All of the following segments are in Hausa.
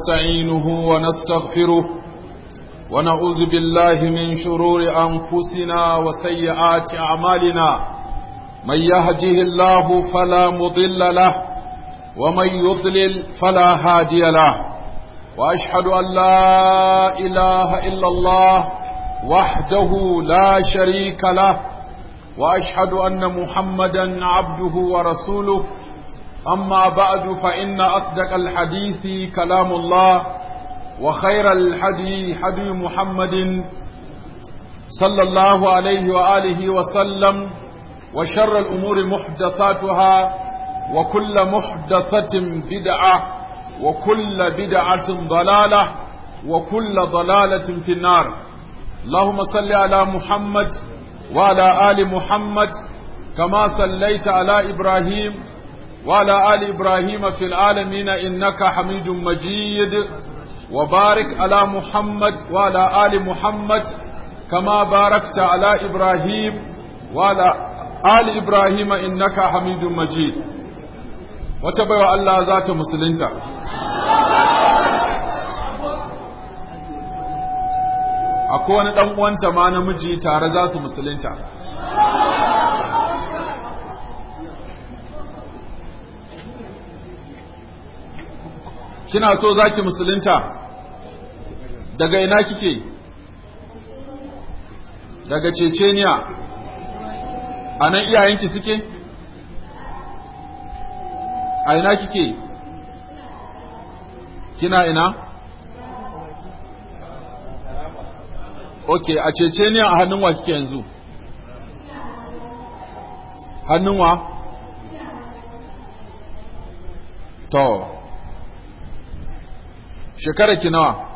ونستعينه ونستغفره ونعوذ بالله من شرور أنفسنا وسيئات أعمالنا من يهده الله فلا مضل له ومن يضلل فلا هادي له وأشهد أن لا إله إلا الله وحده لا شريك له وأشهد أن محمدا عبده ورسوله أما بعد فإن أصدق الحديث كلام الله وخير الحدي حدي محمد صلى الله عليه وآله وسلم وشر الأمور محدثاتها وكل محدثة بدعة وكل بدعة ضلالة وكل ضلالة في النار اللهم صل على محمد وعلى آل محمد كما صليت على إبراهيم وعلى آل إبراهيم في العالمين إنك حميد مجيد وبارك على محمد وعلى آل محمد كما باركت على إبراهيم وعلى آل إبراهيم إنك حميد مجيد وتبع الله ذات مسلمتا akwai wani ɗan uwanta ma namiji tare za su musulunta kina so za ki musulunta daga ina kike daga ceceniya a nan iyayenki suke a ina kike kina ina ok a ceceniya a hannun wa kike yanzu hannun wa to shekara ki nawa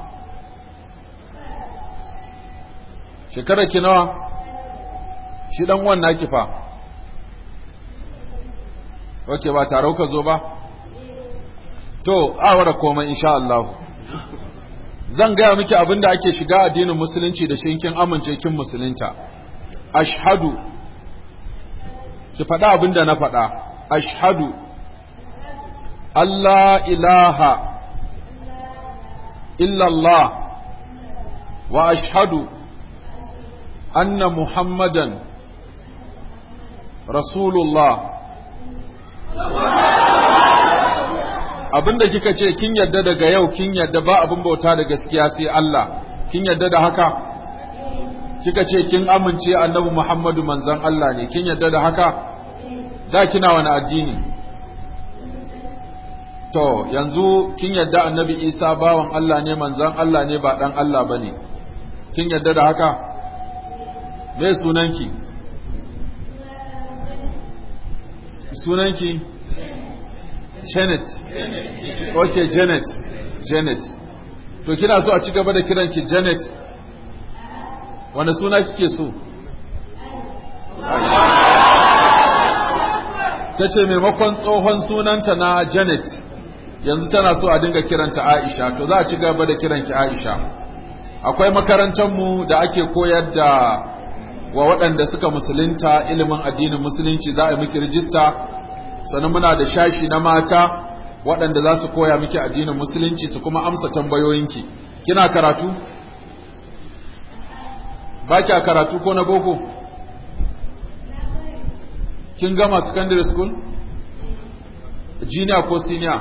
shekara ki nawa shi dan wannan ki fa ok ba tare ka zo ba to awara komai insha Allah zan gaya miki abinda ake shiga addinin musulunci da shinkin amince kin musulunta ashhadu ki faɗa abinda na faɗa ashhadu Allah ilaha إلا الله وأشهد أن محمدا رسول الله abinda kika ce kin yadda daga yau kin yadda ba abin bauta da gaskiya sai Allah kin yadda da haka kika ce kin amince annabi Muhammadu manzon Allah ne kin yadda da haka da kina wani addini To, yanzu kin yadda annabi Isa bawan Allah ne manzan Allah ne ba ɗan Allah ba ne, kin yadda da haka? Me sunanki? Sunanki? Janet. Ok, Janet. Janet. To, kina so a ci gaba da kiranki Janet? Wane suna kike so? Ta ce maimakon tsohon sunanta na Janet. yanzu tana so a dinga kiranta Aisha to za a ci gaba da kiranki Aisha akwai makarantarmu da ake koyar da wa waɗanda suka musulunta ilimin addinin musulunci za a yi miki rijista sannan muna da shashi na mata waɗanda za su koya miki addinin musulunci su kuma amsa tambayoyinki kina karatu ba kya karatu ko na boko kin gama secondary school junior ko senior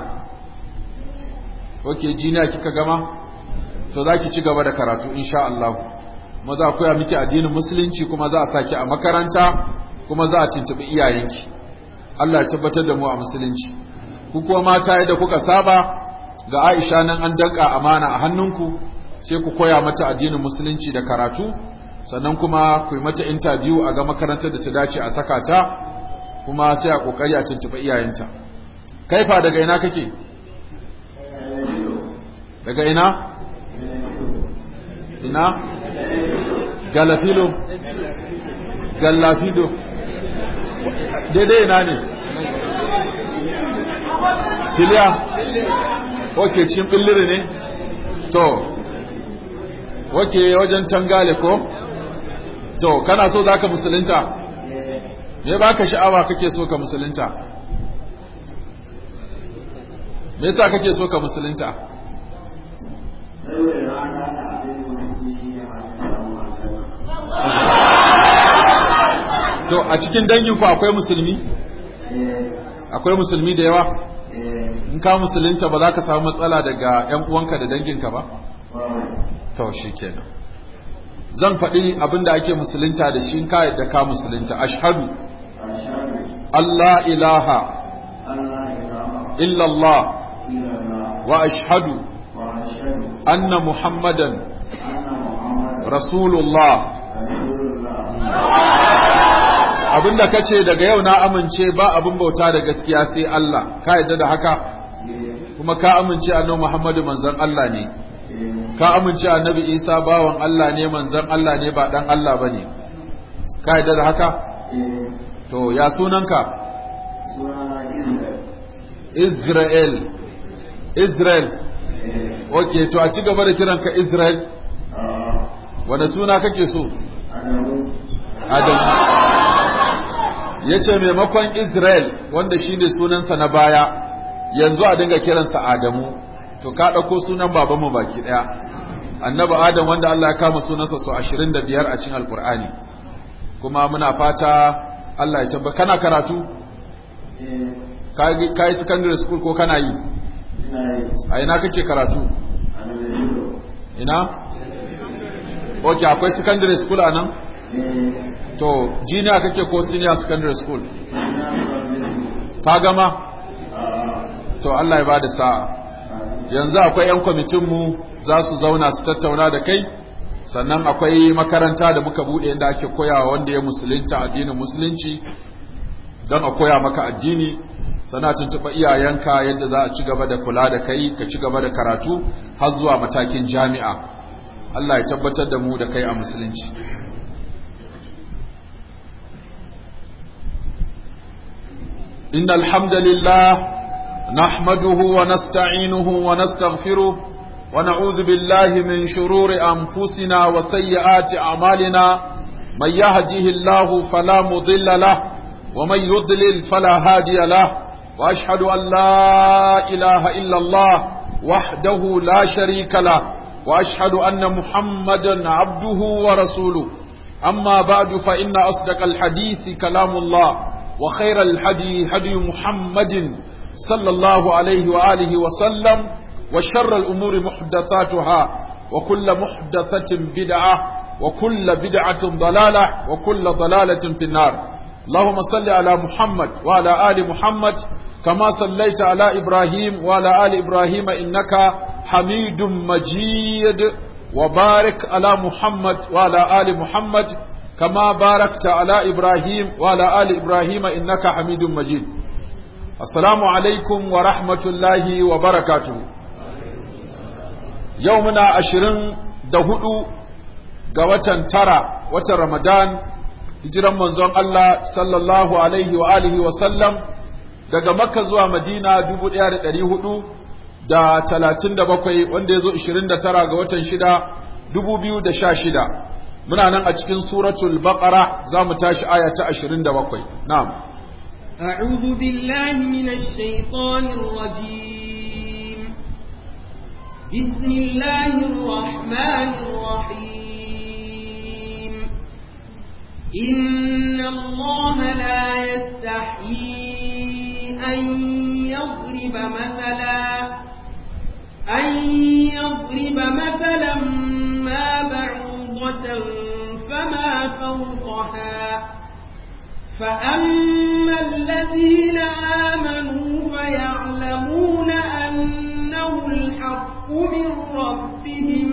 ok jiniya kika gama to za ki ci gaba da karatu insha Allah kuma za a koya miki addinin musulunci kuma za a saki a makaranta kuma za a tuntuɓi iyayenki Allah ya tabbatar da mu a musulunci ku kuma mata yadda kuka saba ga Aisha nan an danka amana a hannunku sai ku koya mata addinin musulunci da karatu sannan kuma ku yi mata interview a ga makarantar da ta dace a saka ta kuma sai a kokari a tuntuɓi iyayenta kaifa daga ina kake daga ina ina galafilo galafido daidai ina ne filiya ok cikin billiri ne to ok wajen tangale ko to kana so za ka musulunta me ba ka sha'awa kake so ka musulunta me yasa kake so ka musulunta to a cikin danginku akwai musulmi akwai musulmi da yawa in ka musulunta ba za ka samu matsala daga 'yan uwanka da danginka ba to shi kenan zan faɗi abin da ake musulunta da shi ka yadda ka musulunta ashhadu Allah ilaha illallah wa ashhadu anna muhammadan rasulullah abinda ka ce daga yau na amince ba abin bauta da gaskiya sai Allah ka yadda da haka kuma ka amince annabi Muhammadu manzon Allah ne ka amince annabi Isa bawan Allah ne manzon Allah ne ba dan Allah bane ka yadda da haka to ya sunanka Israel Israel okay to a ci gaba da kiranka Israel wanda suna kake so Adamu ya ce maimakon Israel wanda shi ne sunansa na baya yanzu a dinga kiransa Adamu to ka ɗauko sunan babanmu baki ɗaya annabi Adam wanda Allah ya kama sunansa su ashirin da biyar a cikin alkur'ani kuma muna fata Allah ya tabba kana karatu ka yi secondary school ko kana yi a ina kake karatu ina ok akwai secondary school a nan to junior kake ko senior secondary school ka gama to Allah ya bada sa'a yanzu akwai 'yan kwamitinmu za su zauna su tattauna da kai sannan akwai makaranta da muka bude inda ake koyawa wanda ya musulunta addinin musulunci don a koya maka addini sana tuntuɓa iyayenka yadda za a ci gaba da kula da kai ka ci gaba da karatu har zuwa matakin jami'a Allah ya tabbatar da mu da kai a musulunci إن الحمد لله نحمده ونستعينه ونستغفره ونعوذ بالله من شرور أنفسنا وسيئات أعمالنا من يهده الله فلا مضل له ومن يضلل فلا هادي له وأشهد أن لا إله إلا الله وحده لا شريك له وأشهد أن محمدا عبده ورسوله أما بعد فإن أصدق الحديث كلام الله وخير الحدي هدي محمد صلى الله عليه وآله وسلم وشر الأمور محدثاتها وكل محدثة بدعة وكل بدعة ضلالة وكل ضلالة في النار اللهم صل على محمد وعلى آل محمد كما صليت على إبراهيم وعلى آل إبراهيم إنك حميد مجيد وبارك على محمد وعلى آل محمد كما باركت على إبراهيم وعلى آل إبراهيم إنك حميد مجيد السلام عليكم ورحمة الله وبركاته يومنا عشرين دهدو قوة ترى وتر رمضان hijiran manzon Allah sallallahu alaihi wa alihi wa sallam daga Makka zuwa Madina 1400 da 37 wanda yazo 29 ga watan 6 2016 muna nan a cikin suratul baqara zamu tashi aya ta 27 na'am أعوذ بالله من الشيطان الرجيم بسم الله الرحمن الرحيم إن الله لا يستحيي أن يضرب مثلا أن يضرب مثلا ما بعوضة فما فوقها فأما الذين آمنوا فيعلمون أنه الحق من ربهم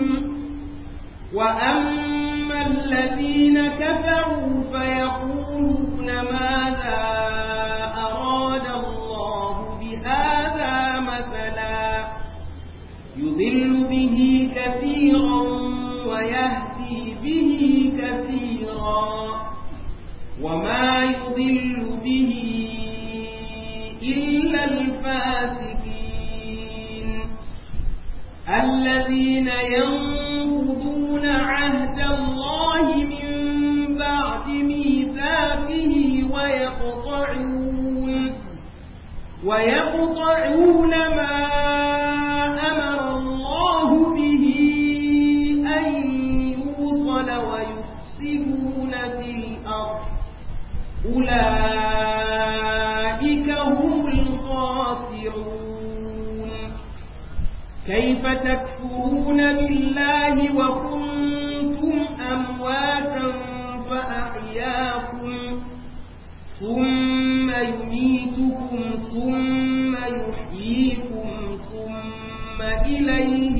وأما الذين كفروا فيقولون ماذا أراد الله بهذا مثلا يضل به كثيرا ويهدي به كثيرا وما يضل به إلا الفاسقين الذين ينقضون عهد الله من بعد ميثاقه ويقطعون ويقطعون ما أمر الله به كيف تكفرون بالله وكنتم أمواتا فأحياكم ثم يميتكم ثم يحييكم ثم إليه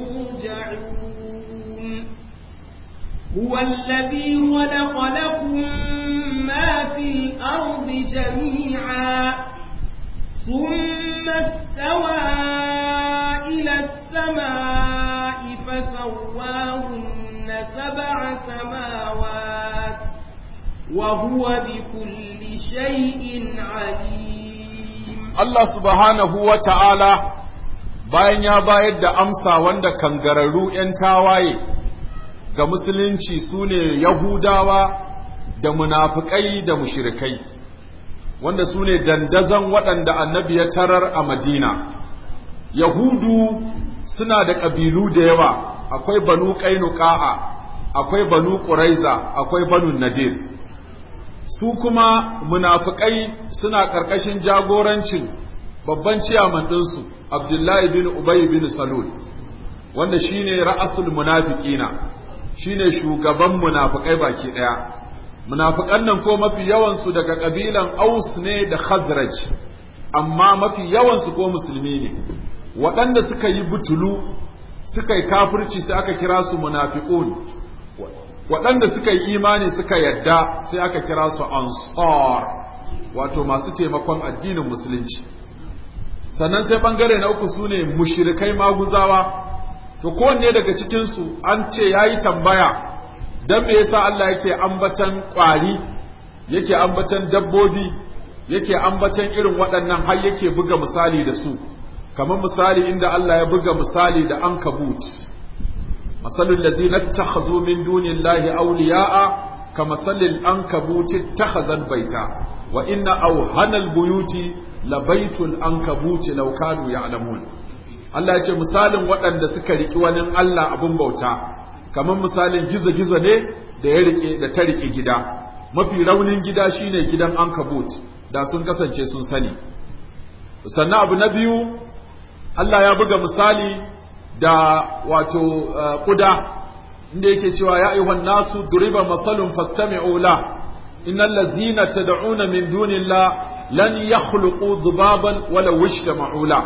ترجعون هو الذي خلق لكم ما في الأرض جميعا ثم استوى إلى السماء فسواهن سبع سماوات وهو بكل شيء عليم Allah subhanahu wa ta'ala bayan ya bayar da amsa wanda kangararru ‘yan tawaye ga musulunci su ne Yahudawa da munafukai da mushirikai, wanda su ne dandazon waɗanda annabi ya tarar a Madina. Yahudu suna da ƙabilu da yawa, akwai banu ƙainuka'a, akwai banu ƙuraiza, akwai banu nadir. Su kuma munafukai suna ƙarƙashin jagorancin babban ciyaman ɗinsu, Abdullahi bin Ubay bin Salul, wanda shine ra'asul munafiqina, shine shugaban munafukai baki ɗaya. Munafukan nan ko mafi yawansu daga ƙabilan Aus ne da Khazraj, amma mafi yawansu ko musulmi ne. waɗanda suka yi butulu suka yi kafirci sai aka kira su munafiqun waɗanda suka yi imani suka yadda sai aka kira su ansar wato masu taimakon addinin musulunci sannan sai bangare na uku su ne mushrikai maguzawa to kowanne daga cikinsu an ce ya yi tambaya don me yasa Allah yake ambatan ƙwari yake ambatan dabbobi yake ambatan irin waɗannan har yake buga misali da su kamar misali inda Allah ya buga misali da ankabut masalul ladzina takhazu min dunillahi awliya'a kamasalil ankabuti takhazan baita wa inna awhanal buyuti labaitul ankabuti law kanu ya'lamun Allah ya ce misalin waɗanda suka riki wani Allah abun bauta kamar misalin gizo-gizo ne da ya rike da ta rike gida mafi raunin gida shine gidan ankabut da sun kasance sun sani sannan abu na biyu Allah ya buga misali da wato kuda inda yake cewa ya ayyuhan nasu duriba masalun fastami'u la innal ladzina tad'una min dunillah lan yakhluqu dhubaban wala wajtama'u la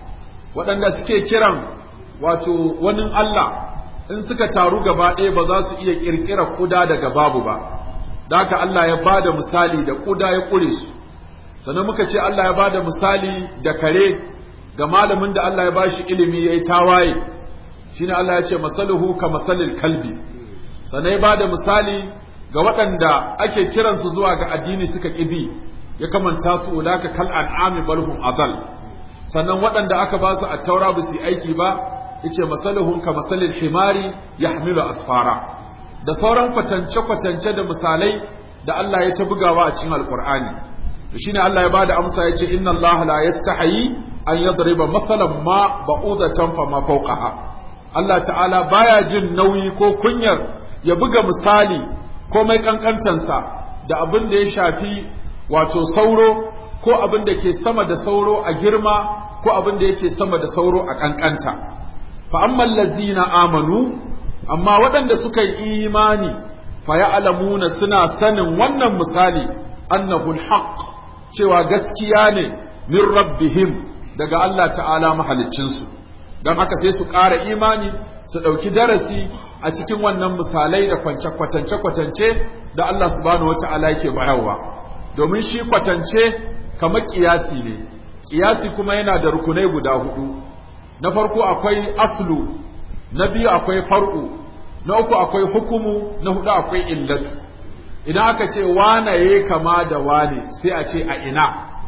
waɗanda suke kiran wato wani Allah in suka taru gaba ɗaya ba za su iya ƙirƙira kuda daga babu ba da haka Allah ya bada misali da kuda ya ƙure su sannan muka ce Allah ya bada misali da kare ga malamin da Allah ya bashi ilimi yayi tawaye shine Allah ya ce masaluhu ka masalil kalbi sannan ya bada misali ga waɗanda ake kiransu zuwa ga addini suka ƙibi ya kamanta su ulaka kal an'ami balhum adal sannan waɗanda aka ba su attaura ba su aiki ba yace masaluhum ka masalil himari yahmilu asfara da sauran kwatance kwatance da misalai da Allah ya ta bugawa a cikin alqur'ani shine Allah ya bada amsa yace inna Allah la yastahi an yadriba masalan ma ba'udatan fa ma fawqaha Allah ta'ala baya jin nauyi ko kunyar ya buga misali komai kankantansa da abin da ya shafi wato sauro ko abin da ke sama da sauro a girma ko abin da yake sama da sauro a kankanta fa ammal lazina amanu amma waɗanda suka yi imani fa ya'lamuna suna sanin wannan misali annahu alhaq cewa gaskiya ne min rabbihim daga Allah ta'ala mahaliccinsu don haka sai su ƙara imani su ɗauki darasi a cikin wannan misalai da kwatance-kwatance da Allah subhanahu wata'ala yake bayarwa domin shi kwatance kamar ƙiyasi ne ƙiyasi kuma yana da rukunai guda hudu na farko akwai aslu na biyu akwai far'u na uku akwai hukumu na hudu akwai illatu idan aka ce wane ya kama da wane sai a ce a ina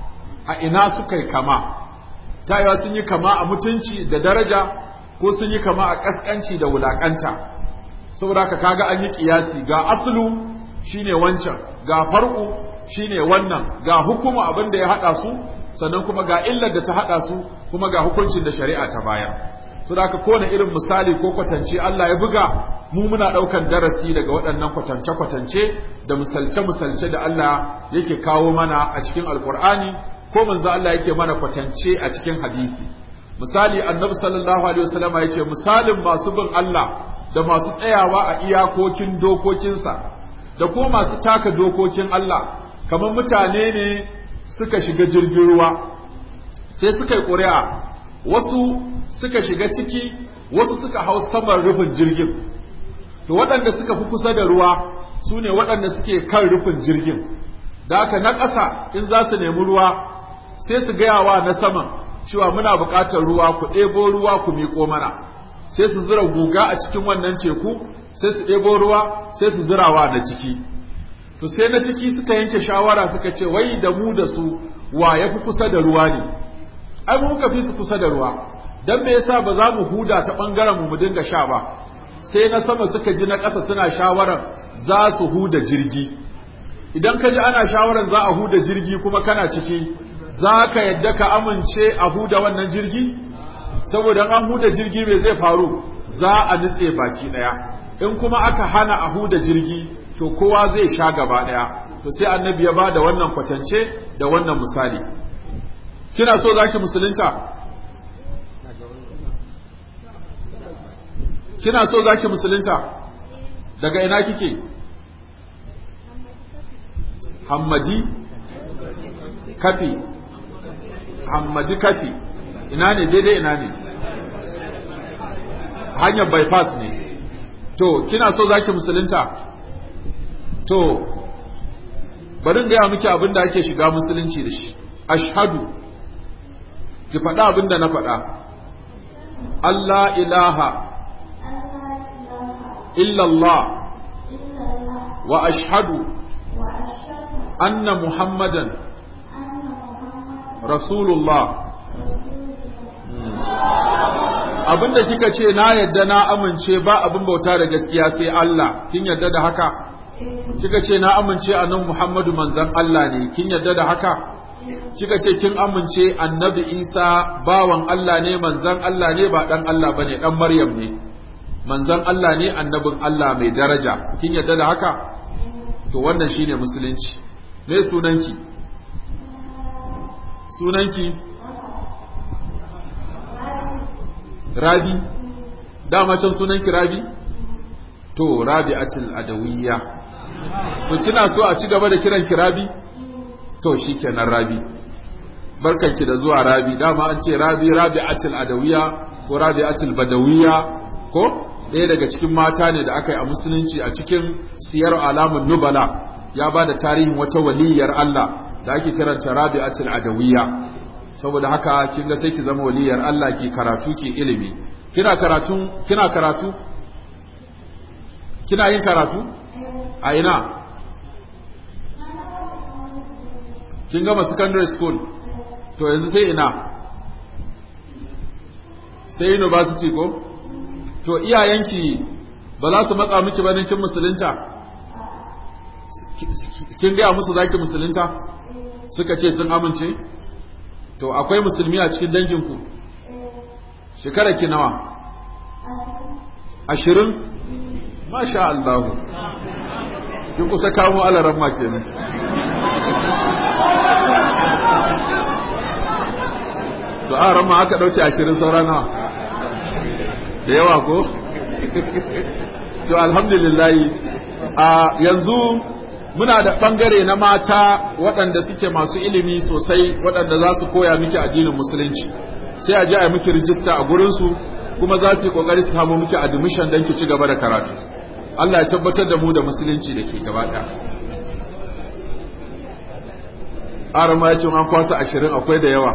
a ina suka yi kama tayewa sun yi kama a mutunci da daraja ko sun yi kama a ƙasƙanci da wulaƙanta saboda ka kaga an yi ƙiyasi ga aslu shine wancan ga far'u shine wannan ga hukuma abin da ya haɗa su sannan kuma ga illar da ta haɗa su kuma ga hukuncin da shari'a ta baya saboda ka kone irin misali ko kwatance Allah ya buga mu muna ɗaukan darasi daga waɗannan kwatance-kwatance da misalce-misalce da Allah yake kawo mana a cikin alkur'ani ko manzo Allah yake mana kwatance a cikin hadisi misali annabi sallallahu alaihi wasallama yace misalin masu bin Allah da masu tsayawa a iyakokin dokokinsa da ko masu taka dokokin Allah kamar mutane ne suka shiga jirgin ruwa sai suka yi ƙuri'a wasu suka shiga ciki wasu suka hau saman rufin jirgin to waɗanda suka fi kusa da ruwa su ne waɗanda suke kan rufin jirgin da haka na ƙasa in za su nemi ruwa sai su gaya wa na saman cewa muna buƙatar ruwa ku ɗebo ruwa ku miƙo mana sai su zura guga a cikin wannan teku sai su ɗebo ruwa sai su zirawa na ciki to sai na ciki suka yanke shawara suka ce wai da mu da su wa ya fi kusa da ruwa ne ai mu muka fi su kusa da ruwa dan me yasa ba za mu huda ta bangaren mu mu dinga sha ba sai na sama suka ji na ƙasa suna shawarar za su huda jirgi idan ka ji ana shawarar za a huda jirgi kuma kana ciki za ka yadda ka amince a huda wannan jirgi saboda an huda jirgi me zai faru za a nutse baki ɗaya in kuma aka hana a huda jirgi to kowa zai sha gaba ɗaya to sai annabi ya ba da wannan kwatance da wannan misali kina so zaki musulunta kina so zaki musulunta daga ina kike hammadi kafi hammadi kafi ina ne daidai ina ne hanyar bypass ne to kina so zaki musulunta to bari gaya miki abin da ake shiga musulunci da shi ashhadu ki faɗa abin da na faɗa Allah ilaha illallah wa ashhadu anna muhammadan rasulullah abin da kika ce na yadda na amince ba abin bauta da gaskiya sai Allah kin yadda da haka kika ce na amince annabi Muhammadu manzon Allah ne kin yadda da haka kika ce kin amince annabi Isa bawan Allah ne manzon Allah ne ba dan Allah bane dan Maryam ne manzon Allah ne annabin Allah mai daraja kin yadda da haka to wannan shine musulunci me sunanki sunanki Rabi dama can sunanki Rabi to Rabi'atul Adawiyya to kina so a ci gaba da kiran ki Rabi to shikenan Rabi barkanki da zuwa Rabi dama an ce Rabi Rabi'atul Adawiyya ko Rabi'atul Badawiyya ko ɗaya daga cikin mata ne da aka yi a musulunci a cikin siyar alamun nubala ya ba da tarihin wata waliyar Allah da ake kiranta Rabi'atul Adawiyya saboda haka kin ga sai ki zama waliyar Allah ki karatu ki ilimi kina karatu kina karatu kina yin karatu a ina kin gama secondary school to yanzu sai ina sai university ko to iyayenki ba za su matsa miki ba kin musulunta kin gaya musu zaki musulunta suka ce sun amince to akwai musulmi a cikin danginku shekara ki nawa ashirin masha Allah kin kusa kamo alaran ma kenan to a ran ma aka dauke ashirin saura nawa da yawa ko to alhamdulillah a yanzu muna da ɓangare na mata waɗanda suke masu ilimi sosai waɗanda za su koya miki addinin musulunci sai a je a miki rijista a gurinsu kuma za su yi ƙoƙari su samu miki admission don ki ci gaba da karatu Allah ya tabbatar da mu da musulunci da ke gaba ɗaya arama ya ce an kwasa ashirin akwai da yawa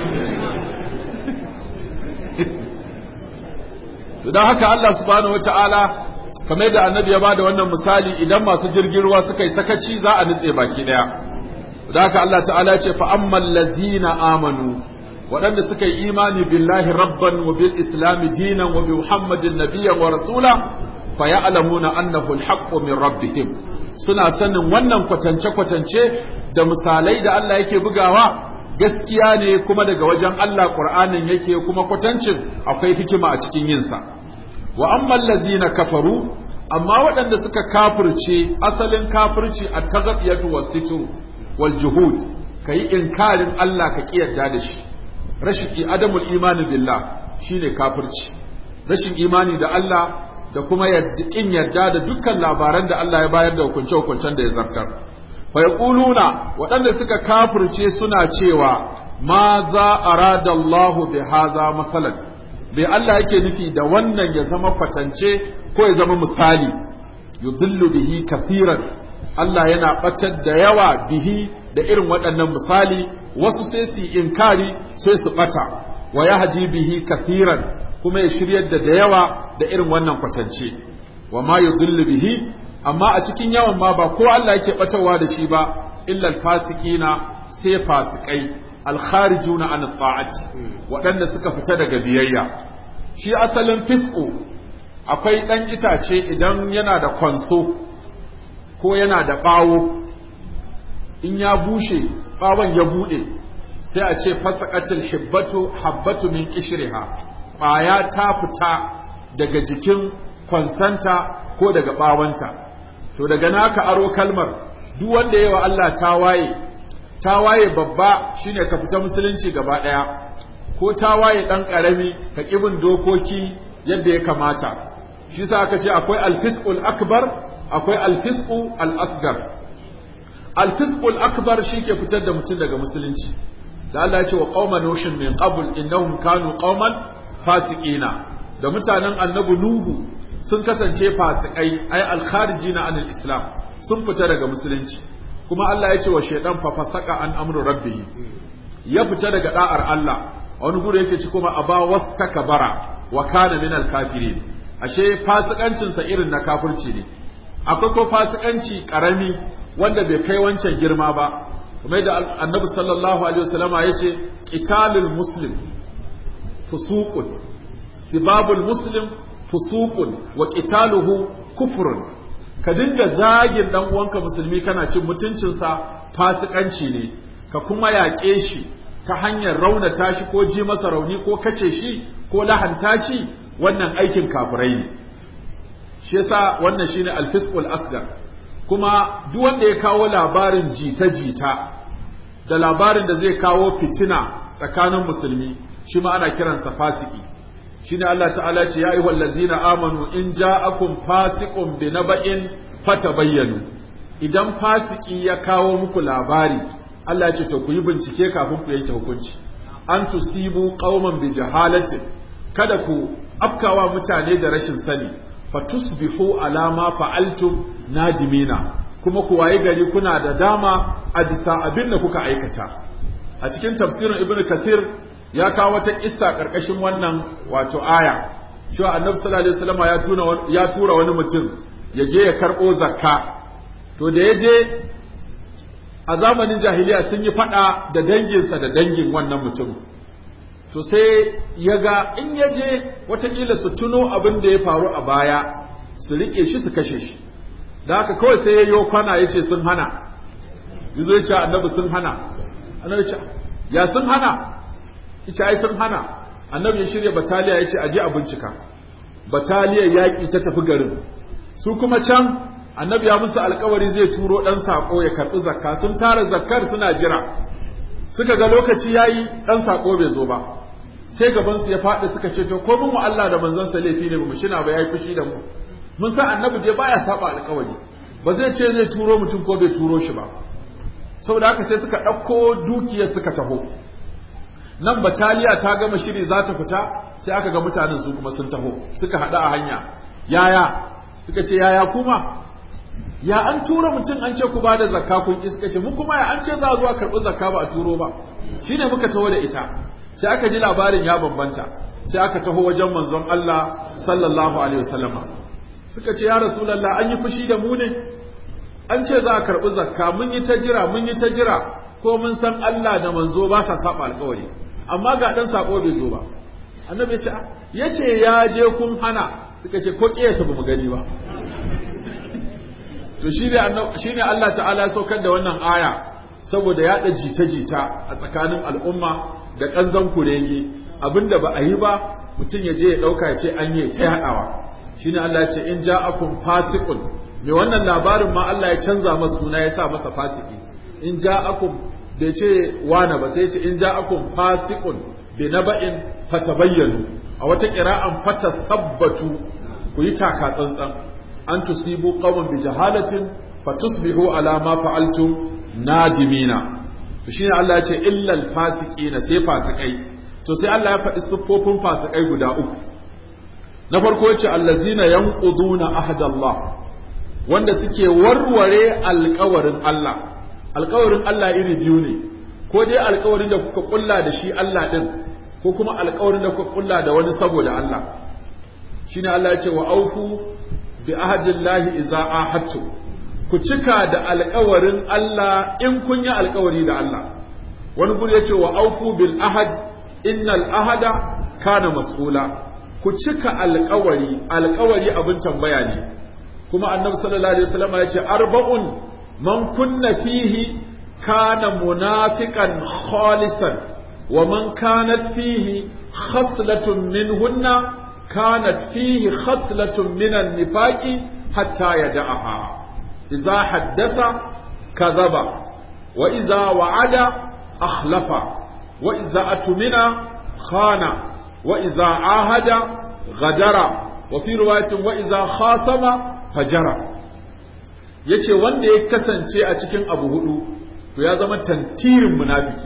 don haka Allah subhanahu wata'ala kamar yadda annabi ya bada wannan misali idan masu jirgin ruwa suka yi sakaci za a nutse baki daya don haka Allah ta'ala ya ce fa ammal lazina amanu waɗanda suka yi imani billahi rabban wa bil islami dinan wa bi muhammadin nabiyyan wa rasula fa ya'lamuna annahu al min rabbihim suna sanin wannan kwatance kwatance da misalai da Allah yake bugawa gaskiya ne kuma daga wajen Allah Qur'anin yake kuma kwatancin akwai hikima a cikin yinsa wa ammal lazina kafaru amma waɗanda suka kafirce asalin kafirci a tagabiyatu was sitru wal juhud kai inkarin Allah ka kiyarda da shi rashin adamul imani billah shine kafirci rashin imani da Allah da kuma kin yarda da dukkan labaran da Allah ya bayar da hukunce-hukuncen da ya zartar fa yaquluna waɗanda suka kafirce suna cewa ma za arada Allah bi haza masalan bai Allah yake nufi da wannan ya zama kwatance ko ya zama misali yudillu bihi kathiran Allah yana batar da yawa bihi da irin waɗannan misali wasu sai su inkari sai su bata wa yahdi bihi kathiran kuma ya shiryar da da yawa da irin wannan kwatance wa ma yudillu bihi amma a cikin yawan ma ba ko Allah yake batawa da shi ba illa alfasiqina sai fasikai alkharijuna an ta'ati waɗanda suka fita daga biyayya shi asalin fisqu akwai ɗan itace idan yana da kwanso ko yana da ɓawo in ya bushe ɓawon ya buɗe sai a ce fasaqatil hibbatu habbatu min qishriha ƙwaya ta fita daga jikin kwansanta ko daga ɓawanta to daga naka aro kalmar duk wanda yawa Allah ta waye ta waye babba shine ka fita musulunci gaba ɗaya ko ta waye ɗan ƙarami ka ƙibin dokoki yadda ya kamata shi sa aka ce akwai alfisqul akbar akwai alfisqu al-asgar alfisqul akbar shi ke fitar da mutum daga musulunci da Allah ya ce wa qauma nuhin min qabl innahum kanu qauman fasiqina da mutanen annabi nuhu sun kasance fasikai ay al-kharijina anil islam sun fita daga musulunci kuma Allah ya ce wa shaydan fa fasaka an amru rabbih ya fita daga da'ar Allah a wani guri yake ci kuma aba wastakbara wa kana min al-kafirin ashe fasikancin sa irin na kafirci ne akwai ko fasikanci karami wanda bai kai wancan girma ba kuma da annabi sallallahu alaihi wasallama yace qitalul muslim fusuqun sibabul muslim fusuqun wa qitaluhu kufrun ka dinga zagin dan uwanka musulmi kana cin mutuncinsa fasikanci ne ka kuma yaƙe shi ta hanyar raunata shi ko ji masa rauni ko kace shi ko lahanta shi wannan aikin kafirai ne shi yasa wannan shine alfisqul asgar kuma duk wanda ya kawo labarin jita-jita da labarin da zai kawo fitina tsakanin musulmi shi ma ana kiransa fasiki shine Allah ta'ala ce ya ayyuhal ladzina amanu in ja'akum fasiqun bi naba'in fatabayyanu idan fasiki ya kawo muku labari Allah ya ce to ku yi bincike kafin ku yanke hukunci an tusibu qauman bi jahalatin kada ku afkawa mutane da rashin sani fatusbihu ala ma fa'altum nadimina kuma ku waye gari kuna da dama a bisa abin da kuka aikata a cikin tafsirin ibnu kasir ya kawo wata kissa karkashin wannan wato aya cewa annabi sallallahu alaihi wasallam ya tuna ya tura wani mutum ya je ya karbo zakka to da ya je a zamanin jahiliya sun yi fada da danginsa da dangin wannan mutum to sai ya ga in ya je watakila su tuno abin da ya faru a baya su riƙe shi su kashe shi da haka kawai sai ya yi kwana ya ce sun hana yazo ya ce annabi sun hana annabi ce ya sun hana ita ai sun hana annabi ya shirya bataliya ya ce a je a bincika bataliyar yaƙi ta tafi garin su kuma can annabi ya musu alkawari zai turo ɗan saƙo ya karɓi zakka sun tara zakkar suna jira suka ga lokaci yayi ɗan saƙo bai zo ba sai gabansu ya faɗi suka ce to ko mun wa Allah da manzon sa laifi ne mu shina ba yayi fushi da mu mun san annabi je baya saba alkawari ba zai ce zai turo mutum ko bai turo shi ba saboda haka sai suka ɗauko dukiyar suka taho nan bataliya ta gama shiri za ta fita sai aka ga mutanen su kuma sun taho suka haɗu a hanya yaya suka ce yaya kuma ya an tura mutum an ce ku ba da zakka kun ki suka ce mu kuma ya an ce za a zuwa karɓi zakka ba a turo ba shine muka taho da ita sai aka ji labarin ya bambanta sai aka taho wajen manzon Allah sallallahu alaihi wasallama suka ce ya rasulullah an yi fushi da mu ne an ce za a karɓi zakka mun yi ta jira mun yi ta jira ko mun san Allah da manzo ba sa saba alƙawari amma ga dan sako bai zo ba annabi ya ce ya ce ya je kun hana suka ce ko kiyasa ba mu gani ba to shi ne Allah ta'ala ya saukar da wannan aya saboda yaɗa jita-jita a tsakanin al'umma da ƙanzon kurege abinda ba a yi ba mutum ya je ya ɗauka ya ce an yi ta yaɗawa shi ne Allah ya ce in ja'akum fasiqun mai wannan labarin ma Allah ya canza masa suna ya sa masa fasiki in ja'akum bai ce wana ba sai ce in ja'akum fasiqun bi naba'in fatabayyanu a wata qira'an fatasabbatu ku yi taka tsantsan an tusibu qawman bi jahalatin fatusbihu ala ma fa'altum nadimina to shine Allah ya ce illal fasiqina sai fasikai to sai Allah ya faɗi siffofin fasikai guda uku na farko yace allazina yanquduna ahdallah wanda suke warware alƙawarin Allah alƙawarin Allah iri biyu ne ko dai alƙawarin da kuka kulla da shi Allah din ko kuma alƙawarin da kuka kulla da wani saboda Allah shine Allah ya ce wa aufu bi ahdillahi idza ahadtu ku cika da alƙawarin Allah in kun yi alƙawari da Allah wani guri ya ce wa aufu bil ahad innal ahada kana mas'ula ku cika alƙawari alƙawari abin tambaya ne kuma annabi sallallahu alaihi wasallam ya ce arba'un man kunna fihi kana munafiqan khalisan wa man kanat fihi khaslatun minhunna kanat fihi khaslatun minan nifaqi hatta yada'aha idza haddasa kadhaba wa idza wa'ada akhlafa wa idza atmina khana wa idza ahada ghadara wa fi riwayatin wa idza khasama fajara yace wanda ya kasance a cikin abu hudu to ya zama tantirin munafiki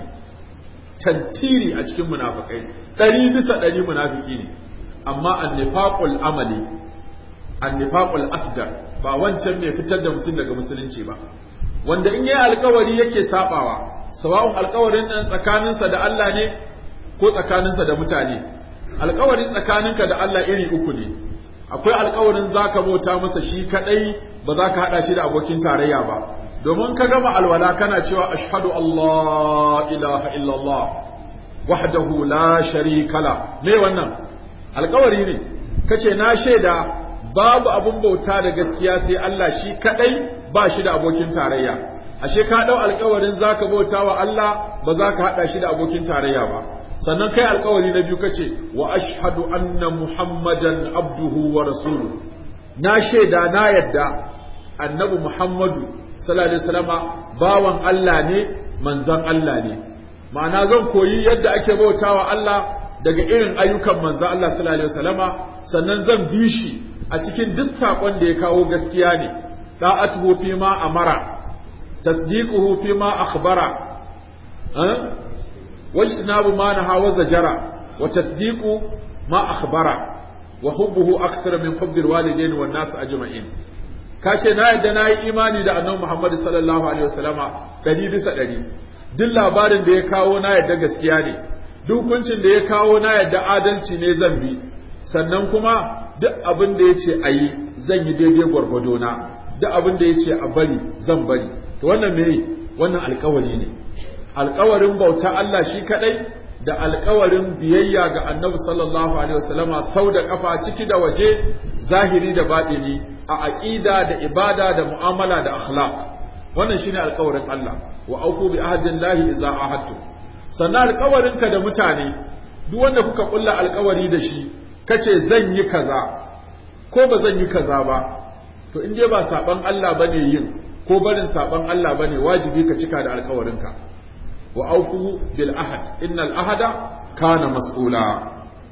tantiri a cikin munafikai ɗari bisa ɗari munafiki ne amma annifaqul amali annifaqul asgar ba wancan mai fitar da mutum daga musulunci ba wanda in yayi alkawari yake sabawa sawa'un alkawarin nan tsakaninsa da Allah ne ko tsakaninsa da mutane alkawari tsakaninka da Allah iri uku ne akwai alkawarin zaka bauta masa shi kadai ba za ka hada shi da abokin tarayya ba domin ka gama alwala kana cewa ashhadu Allah ilaha illallah wahdahu la sharika la me wannan alkawari ne kace na shaida babu abun bauta da gaskiya sai Allah shi kadai ba shi da abokin tarayya ashe ka dau alkawarin zaka bauta wa Allah ba za ka hada shi da abokin tarayya ba sannan kai alkawari na biyu kace wa ashhadu anna muhammadan abduhu wa rasuluhu na shaida na yadda annabi muhammadu sallallahu alaihi wasallama bawan Allah ne manzon Allah ne ma'ana zan koyi yadda ake bautawa Allah daga irin ayyukan manzon Allah sallallahu alaihi wasallama sannan zan bi shi a cikin duk sakon da ya kawo gaskiya ne da'atuhu fi ma amara tasdiquhu fi ma akhbara واجتناب ما نهى وزجر وتصديق ما أخبر وحبه أكثر من حب الوالدين والناس أجمعين kace na yadda na yi imani da annabi Muhammad sallallahu alaihi wasallama ɗari bisa ɗari duk labarin da ya kawo na yadda gaskiya ne duk hukuncin da ya kawo na yadda adalci ne zan bi sannan kuma duk abin da ya ce a yi zan yi daidai gwargwado na duk abin da ya ce a bari zan bari to wannan me wannan alkawari ne alkawarin bauta Allah shi kadai da alkawarin biyayya ga annabi sallallahu alaihi wasallama sau da kafa ciki da waje zahiri da baɗini a aqida da ibada da mu'amala da akhlaq wannan shine alkawarin Allah wa auku bi ahadin lahi idza ahadtu sannan alkawarin ka da mutane duk wanda kuka kulla alkawari da shi kace zan yi kaza ko ba zan yi kaza ba to in dai ba saban Allah bane yin ko barin saban Allah bane wajibi ka cika da alkawarinka wa auku bil ahad innal ahada kana mas'ula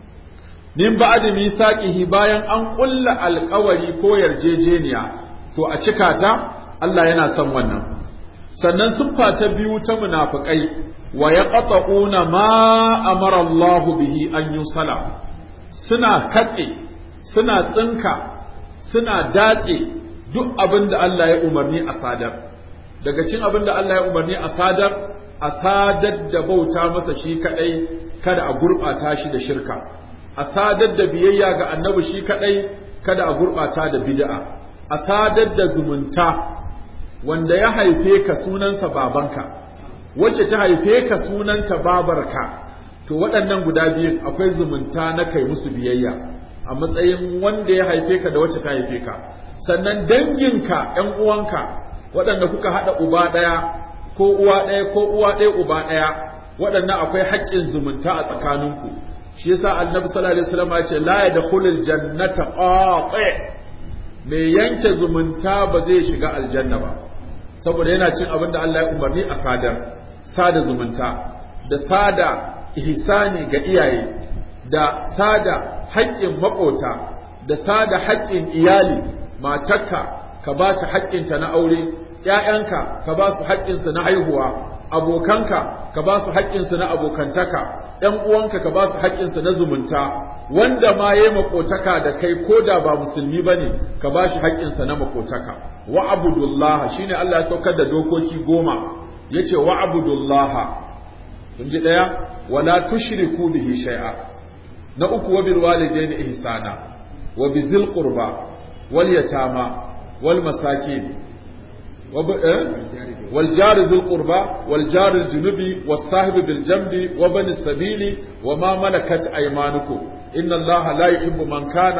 min ba'd misaqihi bayan an kulla alƙawari ko yarjejeniya to a cika ta Allah yana son wannan sannan siffa ta biyu ta munafikai wa yaqta'una ma amara Allah bihi an yusala suna katse suna tsinka suna datse duk abin da Allah ya umarni a sadar daga cin abin da Allah ya umarni a sadar a sadar da bauta masa shi kadai kada a gurɓata shi da shirka a sadar da biyayya ga annabi shi kadai kada a gurɓata da bid'a a sadar da zumunta wanda ya haife ka sunansa babanka wacce ta haife ka sunanta babarka to waɗannan guda biyun akwai zumunta na kai musu biyayya a matsayin wanda ya haife ka da wacce ta haife ka sannan danginka ‘yan uwanka waɗanda kuka haɗa uba ɗaya ko uwa ɗaya ko uwa ɗaya uba ɗaya waɗannan akwai haƙƙin zumunta a tsakaninku shi yasa annabi sallallahu alaihi wasallam ya ce la yadkhulul jannata qati mai yanke zumunta ba zai shiga aljanna ba saboda yana cin abin da Allah ya umarni a sadar sada zumunta da sada ihsani ga iyaye da sada haƙƙin maƙota da sada haƙƙin iyali matarka ka ba ta haƙƙinta na aure ‘ya'yanka ka ba su haƙƙinsu na haihuwa abokanka ka ba su haƙƙinsu na abokantaka ‘yan uwanka ka ba su haƙƙinsu na zumunta wanda ma ya makotaka da kai ko da ba musulmi ba ne ka ba shi haƙƙinsa na makotaka wa abudullah shine Allah ya saukar da dokoki goma ya ce wa abudullah kun ji ɗaya wala tushriku bihi shay'a na uku wa bil walidaini ihsana wa bizil qurba wal yatama wal masakin والجار ذي القربى والجار الجنوب والصاحب بالجنب وبن السبيل وما ملكت أيمانكم إن الله لا يحب من كان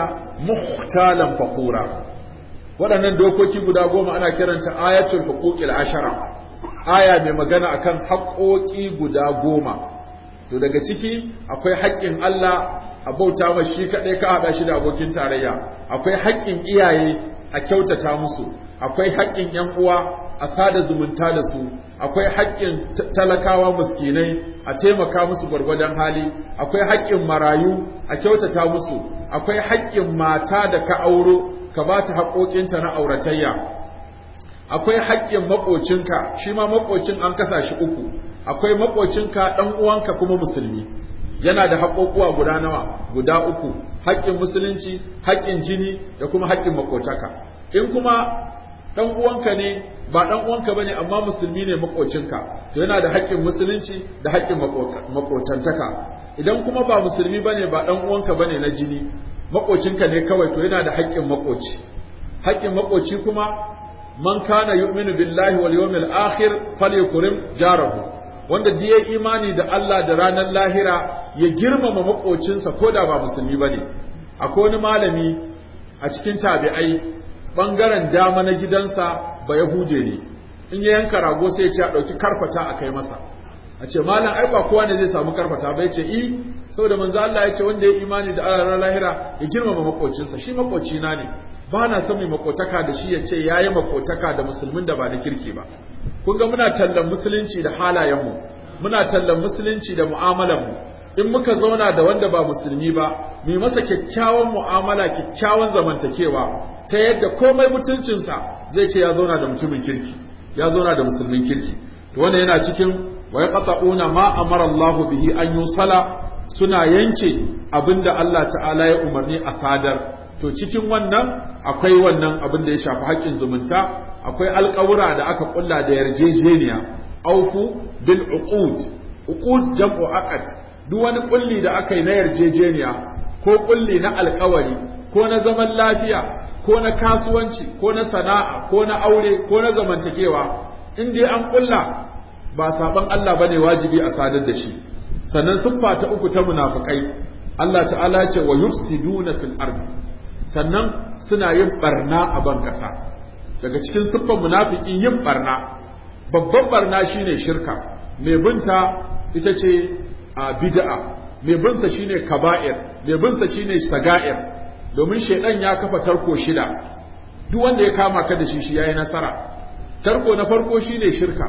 مختالا فخورا waɗannan dokoki guda goma ana kiranta ayatul huquqil ashara aya mai magana akan haƙoƙi guda goma to daga ciki akwai haƙƙin Allah a bauta ma shi kaɗai ka haɗa shi da abokin tarayya akwai haƙƙin iyaye a kyautata musu akwai haƙƙin ‘yan uwa a sada zumunta da su, akwai haƙƙin talakawa muskinai a taimaka musu gwargwadon hali, akwai haƙƙin marayu a kyautata musu, akwai haƙƙin mata da ka auro ka ba ta haƙoƙinta na auratayya, akwai haƙƙin maƙocinka shi ma maƙocin an kasa shi uku, akwai maƙocinka ɗan uwanka kuma musulmi. yana da haƙoƙuwa guda nawa guda uku haƙƙin musulunci haƙƙin jini da kuma haƙƙin maƙotaka in kuma dan uwanka ne ba dan uwanka bane amma musulmi ne makocinka to yana da haƙƙin musulunci da haƙƙin makotantaka idan kuma ba musulmi bane ba dan uwanka bane na jini makocinka ne kawai to yana da haƙƙin makoci haƙƙin makoci kuma man kana yu'minu billahi wal yawmil akhir falyukrim jarahu wanda da yayi imani da Allah da ranar lahira ya girmama makocinsa ko da ba musulmi bane akwai wani malami a cikin tabi'ai bangaren dama na gidansa ba Yahude ne in ya yanka rago sai ya ce a ɗauki karfata a kai masa a ce malam ai ba kowa ne zai samu karfata ba ya ce i saboda manzo Allah ya ce wanda ya imani da Allah lahira ya girmama makocinsa shi makocina ne ba na son mai makotaka da shi ya ce yayi makotaka da musulmin da ba na kirki ba kun ga muna tallan musulunci da halayenmu muna tallan musulunci da mu'amalanmu in muka zauna da wanda ba musulmi ba mu masa kyakkyawan mu'amala kyakkyawan zamantakewa ta yadda komai mutuncinsa zai ce ya zauna da mutumin kirki ya zauna da musulmin kirki to wannan yana cikin wa yaqta'una ma amara Allah bihi an yusala suna yanke abinda Allah ta'ala ya umarni a sadar to cikin wannan akwai wannan abin da ya shafi haƙƙin zumunta akwai alƙawura da aka kulla da yarjejeniya aufu bil uqud uqud jam'u aqd duk wani kulli da aka yi na yarjejeniya ko kulli na alƙawari ko na zaman lafiya ko na kasuwanci ko na sana'a ko na aure ko na zamantakewa in dai an kulla ba saban Allah bane wajibi a sadar da shi sannan siffa ta uku ta munafikai Allah ta'ala ce wa yufsiduna fil ardi sannan suna yin barna a ban kasa daga cikin siffan munafiki yin barna babban barna shine shirka mai binta ita ce a bid'a mai binsa shine kaba'ir mai binsa shine saga'ir domin shaidan ya kafa tarko shida duk wanda ya kama ka da shi shi yayi nasara tarko na farko shine shirka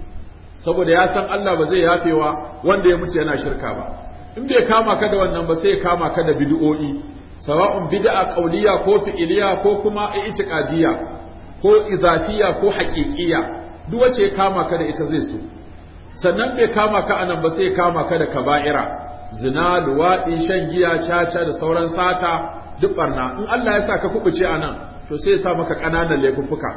saboda ya san Allah ba zai yafewa wanda ya mutu yana shirka ba in bai kama ka da wannan ba sai ya kama ka da bid'o'i sawa'un bid'a qauliya ko fi'iliya ko kuma i'tiqadiyya ko izafiya ko haqiqiyya duk wace ya kama ka da ita zai so sannan bai kama ka anan ba sai ya kama ka da kaba'ira zina luwaɗi shan giya caca da sauran sata duk barna in Allah ya sa ka kubuce anan to sai ya sa maka ƙananan laifuffuka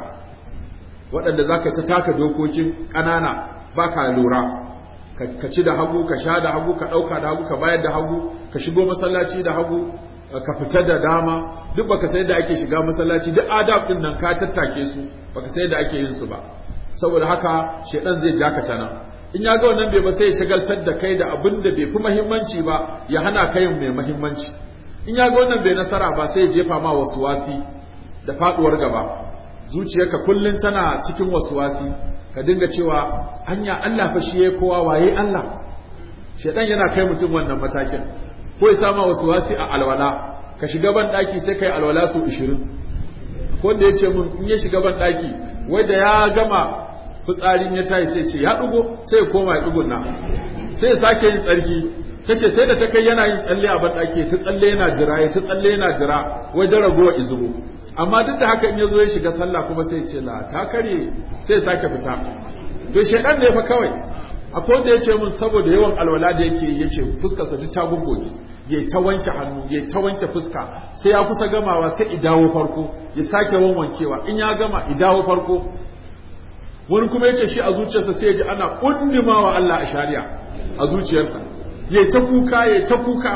waɗanda za ka ta taka dokokin ƙanana ba ka lura ka ci da hagu ka sha da hagu ka ɗauka da hagu ka bayar da hagu ka shigo masallaci da hagu ka fita da dama duk baka sai da ake shiga masallaci duk adab din nan ka tattake su baka sai da ake yin su ba saboda haka shedan zai jakata nan in ya ga wannan bai ba sai ya shagaltar da kai da abin da bai fi muhimmanci ba ya hana kai mai muhimmanci in ya ga wannan bai nasara ba sai ya jefa ma wasu wasi da faduwar gaba zuciyarka kullun tana cikin wasu wasi ka dinga cewa hanya Allah fa shi yayi kowa waye Allah shedan yana kai mutum wannan matakin ko ya sama wasu wasi a alwala ka shiga ban daki sai kai alwala su 20 ko da yace mun in ya shiga ban daki wai da ya gama fitsarin ya tayi sai ce ya dugo sai ya koma ya dugun na sai ya sake yin tsarki ta ce sai da ta kai yana yin tsalle a banɗaki ta tsalle yana jira ya ta tsalle yana jira wajen ragowa izubo amma duk da haka in ya zo ya shiga sallah kuma sai ce la ta karye sai ya sake fita to shedan ne fa kawai akwai wanda ya ce mun saboda yawan alwala da yake ya ce fuskarsa duk ta guggoge ya ta wanke hannu ya ta wanke fuska sai ya kusa gamawa sai i dawo farko ya sake wanwankewa in ya gama i dawo farko wani kuma ya ce shi a zuciyarsa sai ya ji ana kundimawa Allah a shari'a a zuciyarsa ya ta kuka ya ta kuka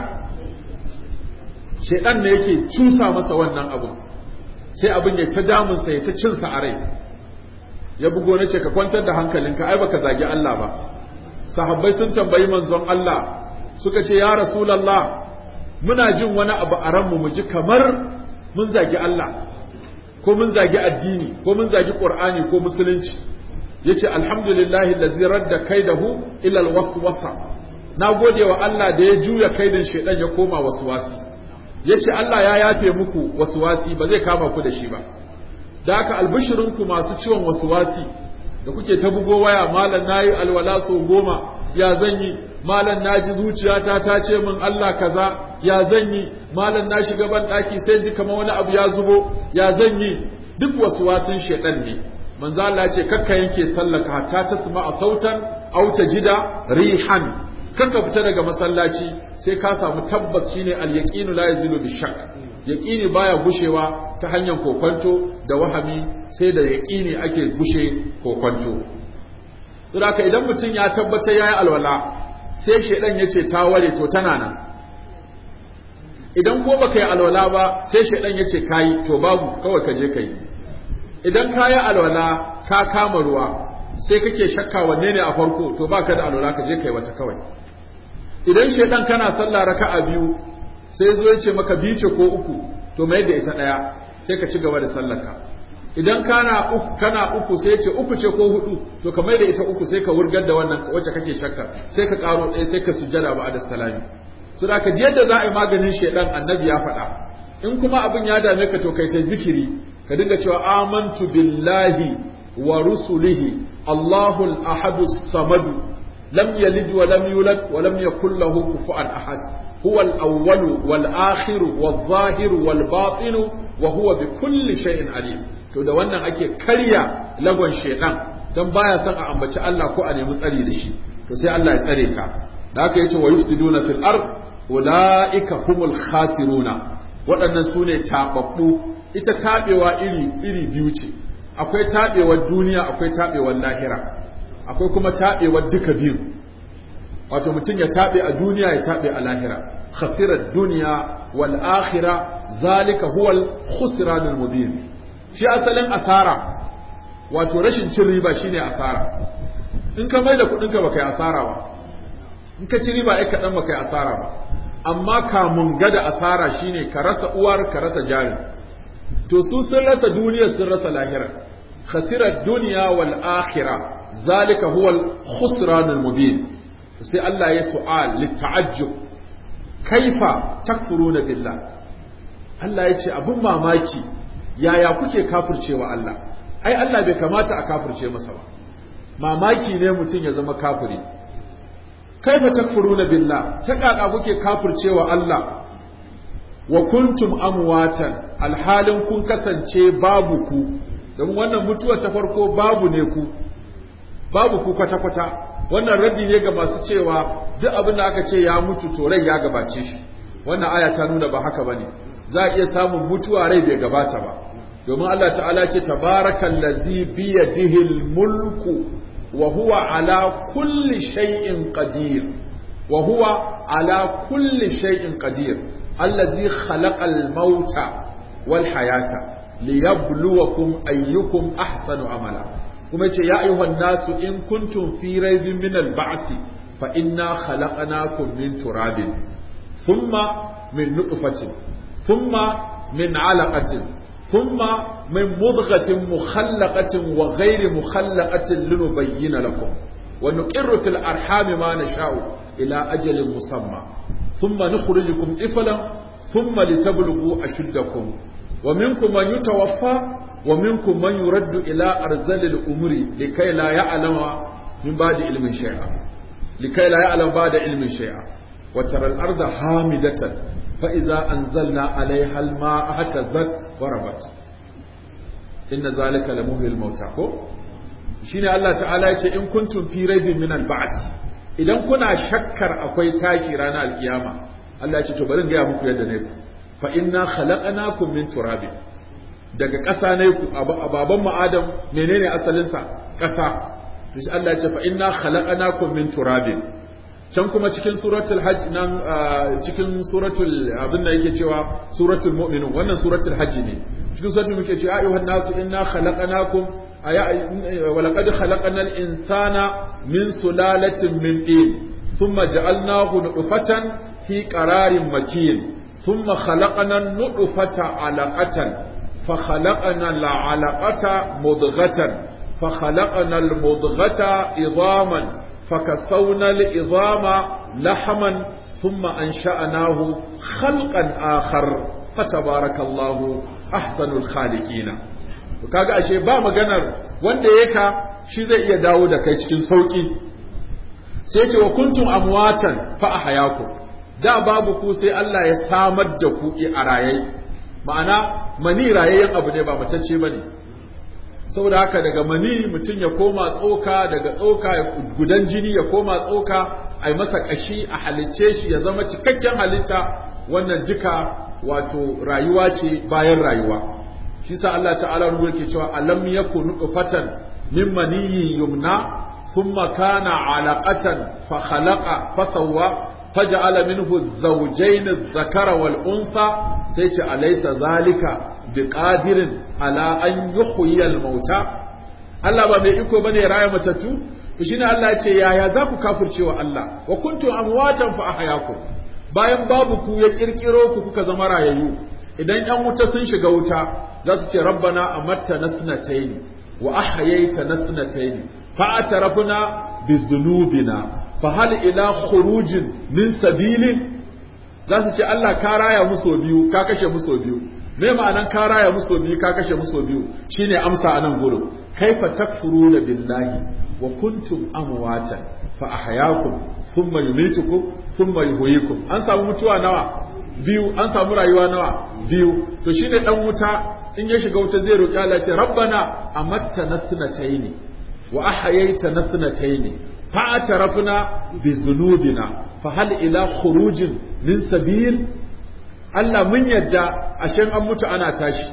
shaidan ne yake cusa masa wannan abun sai abin ya ta damunsa ya ta cinsa a rai ya bugo na ce ka kwantar da hankalinka ai baka zagi Allah ba sahabbai sun tambayi manzon Allah suka ce ya rasulallah muna jin wani abu a ranmu mu ji kamar mun zagi Allah ko mun zagi addini ko mun zagi qur'ani ko musulunci yace alhamdulillahi allazi radda kaidahu ila alwaswasa na gode wa Allah da ya juya kaidin shaidan ya koma waswasi yace Allah ya yafe muku waswasi ba zai kama ku da shi ba da haka albishirinku masu ciwon waswasi da kuke ta bugo waya malam nayi alwala so goma ya zan yi malam naji zuciyata ta ce min Allah kaza ya zan yi malam na shiga ban daki sai ji kamar wani abu ya zubo ya zan yi duk waswasin shedan ne manzo Allah ya ce kakka yanke sallaka hatta tasma a sautan aw tajida rihan kakka fita daga masallaci sai ka samu tabbas shine al-yaqinu la yazilu bishak yaqini baya gushewa ta hanyar kokonto da wahami sai da yaqini ake gushe kokonto saboda idan mutum ya tabbata yayi alwala sai shedan yace ta ware to tana nan idan ko baka yi alwala ba sai shedan yace kai to babu kawai ka je kai idan ka yi alwala ka kama ruwa sai kake shakka wanne ne a farko to baka da alwala ka je kai wata kawai idan shedan kana sallah raka'a biyu sai zo ya ce maka biyu ce ko uku to mai da ita daya sai ka ci gaba da sallarka idan kana uku kana uku sai ya ce uku ce ko hudu to ka mai da ita uku sai ka wurgar da wannan wacce kake shakka sai ka karo ɗaya sai ka sujjada ba da salami so da ka ji yadda za a yi maganin shedan annabi ya faɗa in kuma abin ya dame ka to kai ta zikiri ka dinga cewa amantu billahi wa rusulihi Allahu al-ahadu samadu lam yalid wa lam yulad wa lam yakul lahu kufuwan ahad huwa al-awwal wal akhir wal zahir wal batin wa huwa bi kulli shay'in alim to da wannan ake karya lagon shedan dan baya son a ambaci Allah ko a nemi tsari da shi to sai Allah ya tsare ka da haka yace wa yufsiduna fil ard ulaika humul khasiruna waɗannan su ne taɓaɓɓu ita taɓewa iri iri biyu ce akwai taɓewar duniya akwai taɓewar lahira akwai kuma taɓewar duka biyu wato mutum ya taɓe a duniya ya taɓe a lahira khasirar duniya wal akhira zalika huwal khusranul mubin shi asalin asara wato rashin cin riba shine asara in ka mai da kuɗinka baka yi asara ba in ka ci riba ai kaɗan baka yi asara ba amma kamun gada asara shine ka rasa uwar ka rasa jari to su sun rasa duniya sun rasa lahira khasirar duniya wal akhira zalika huwa al khusran al mubin sai Allah ya su'al litta'ajjub kaifa takfuruna billah Allah ya ce abun mamaki yaya kuke kafircewa Allah ai Allah bai kamata a kafirce masa ba mamaki ne mutum ya zama kafiri kaifa takfuruna billah ta kaka kuke kafircewa Allah wa kuntum amwatan alhalin kun kasance babu ku don wannan mutuwa ta farko babu ne ku babu ku kwata kwata wannan raddi ne ga masu cewa duk abin da aka ce ya mutu to rai ya gabace shi wannan aya ta nuna ba haka bane za a iya samun mutuwa rai bai gabata ba domin Allah ta'ala ce tabarakallazi biyadihi mulku wa huwa ala kulli shay'in qadir wa huwa ala kulli shay'in qadir allazi khalaqal mauta wal hayata liyabluwakum ayyukum ahsanu amala kuma yace ya ayyuhan nasu in kuntum fi raibin min al ba'si fa inna khalaqnakum min turabin thumma min nutfatin thumma min alaqatin ثم من مضغة مخلقة وغير مخلقة لنبين لكم ونقر في الأرحام ما نشاء إلى أجل مسمى ثم نخرجكم إفلا ثم لتبلغوا أشدكم ومنكم من يتوفى ومنكم من يرد إلى أرزل الأمور لكي لا يعلم من بعد علم شيئا likai la ya'lam ba da ilmin shay'a wa taral arda hamidatan fa iza anzalna alaiha al-ma'a hatazzat wa rabat inna zalika la muhyil mauta ko shine Allah ta'ala yace in kuntum fi raibin min al-ba'th idan kuna shakkar akwai tashi ranar alkiyama Allah yace to bari in ga muku yadda ne ku fa inna khalaqnakum min turabin daga ƙasa ne ku a baban mu Adam menene asalin sa ƙasa to shi Allah yace fa inna khalaqnakum min turabin can kuma cikin suratul hajj nan cikin suratul abin da yake cewa suratul mu'minun wannan suratul hajj ne cikin suratul muke cewa ayyuhan nasu inna khalaqnakum ولقد خلقنا الإنسان من سلالة من طين ثم جعلناه نطفة في قرار مكين ثم خلقنا النطفة علقة فخلقنا العلقة مضغة فخلقنا المضغة عظاما فكسونا العظام لحما ثم أنشأناه خلقا آخر فتبارك الله أحسن الخالقين kaga ashe ba maganar wanda ya ka shi zai iya dawo da kai cikin sauki sai ce wa kuntum amwatan fa ahyaku da babu ku sai Allah ya samar da ku a rayai ma'ana mani rayayyen abu ne ba matacce bane saboda haka daga mani mutum ya koma tsoka daga tsoka gudan jini ya koma tsoka ai masa kashi a halicce shi ya zama cikakken halitta wannan duka wato rayuwa ce bayan rayuwa shi sa Allah ta'ala ruwa ke cewa alam yakun nutfatan min maniyyin yumna thumma kana alaqatan fa khalaqa fa sawwa faj'ala minhu az-zawjayn adh-dhakara wal untha sai ce alaysa zalika biqadirin ala an yuhyi al-mauta Allah ba mai iko bane raya matattu to shine Allah ya ce yaya za ku kafircewa Allah wa kuntum amwatan fa ahyakum bayan babu ku ya kirkiro ku kuka zama rayayyu idan yan wuta sun shiga wuta za su ce rabbana amatta nasnatayn wa ahyaita nasnatayn fa atarafna bizunubina fa hal ila khurujin min sabilin za su ce Allah ka raya muso biyu ka kashe muso biyu me ma'anan ka raya muso biyu ka kashe muso biyu shine amsa anan gurin kaifa takfuruna billahi wa kuntum amwatan fa ahyaakum thumma yumitukum thumma yuhyikum an samu mutuwa nawa biyu an samu rayuwa nawa biyu to shine dan wuta in ya shiga wuta zai roki Allah ce rabbana amatta nasnatayn wa ahyaita nasnatayn fa atarafna bi dhunubina fa hal ila khurujin min sabil Allah mun yadda ashen an mutu ana tashi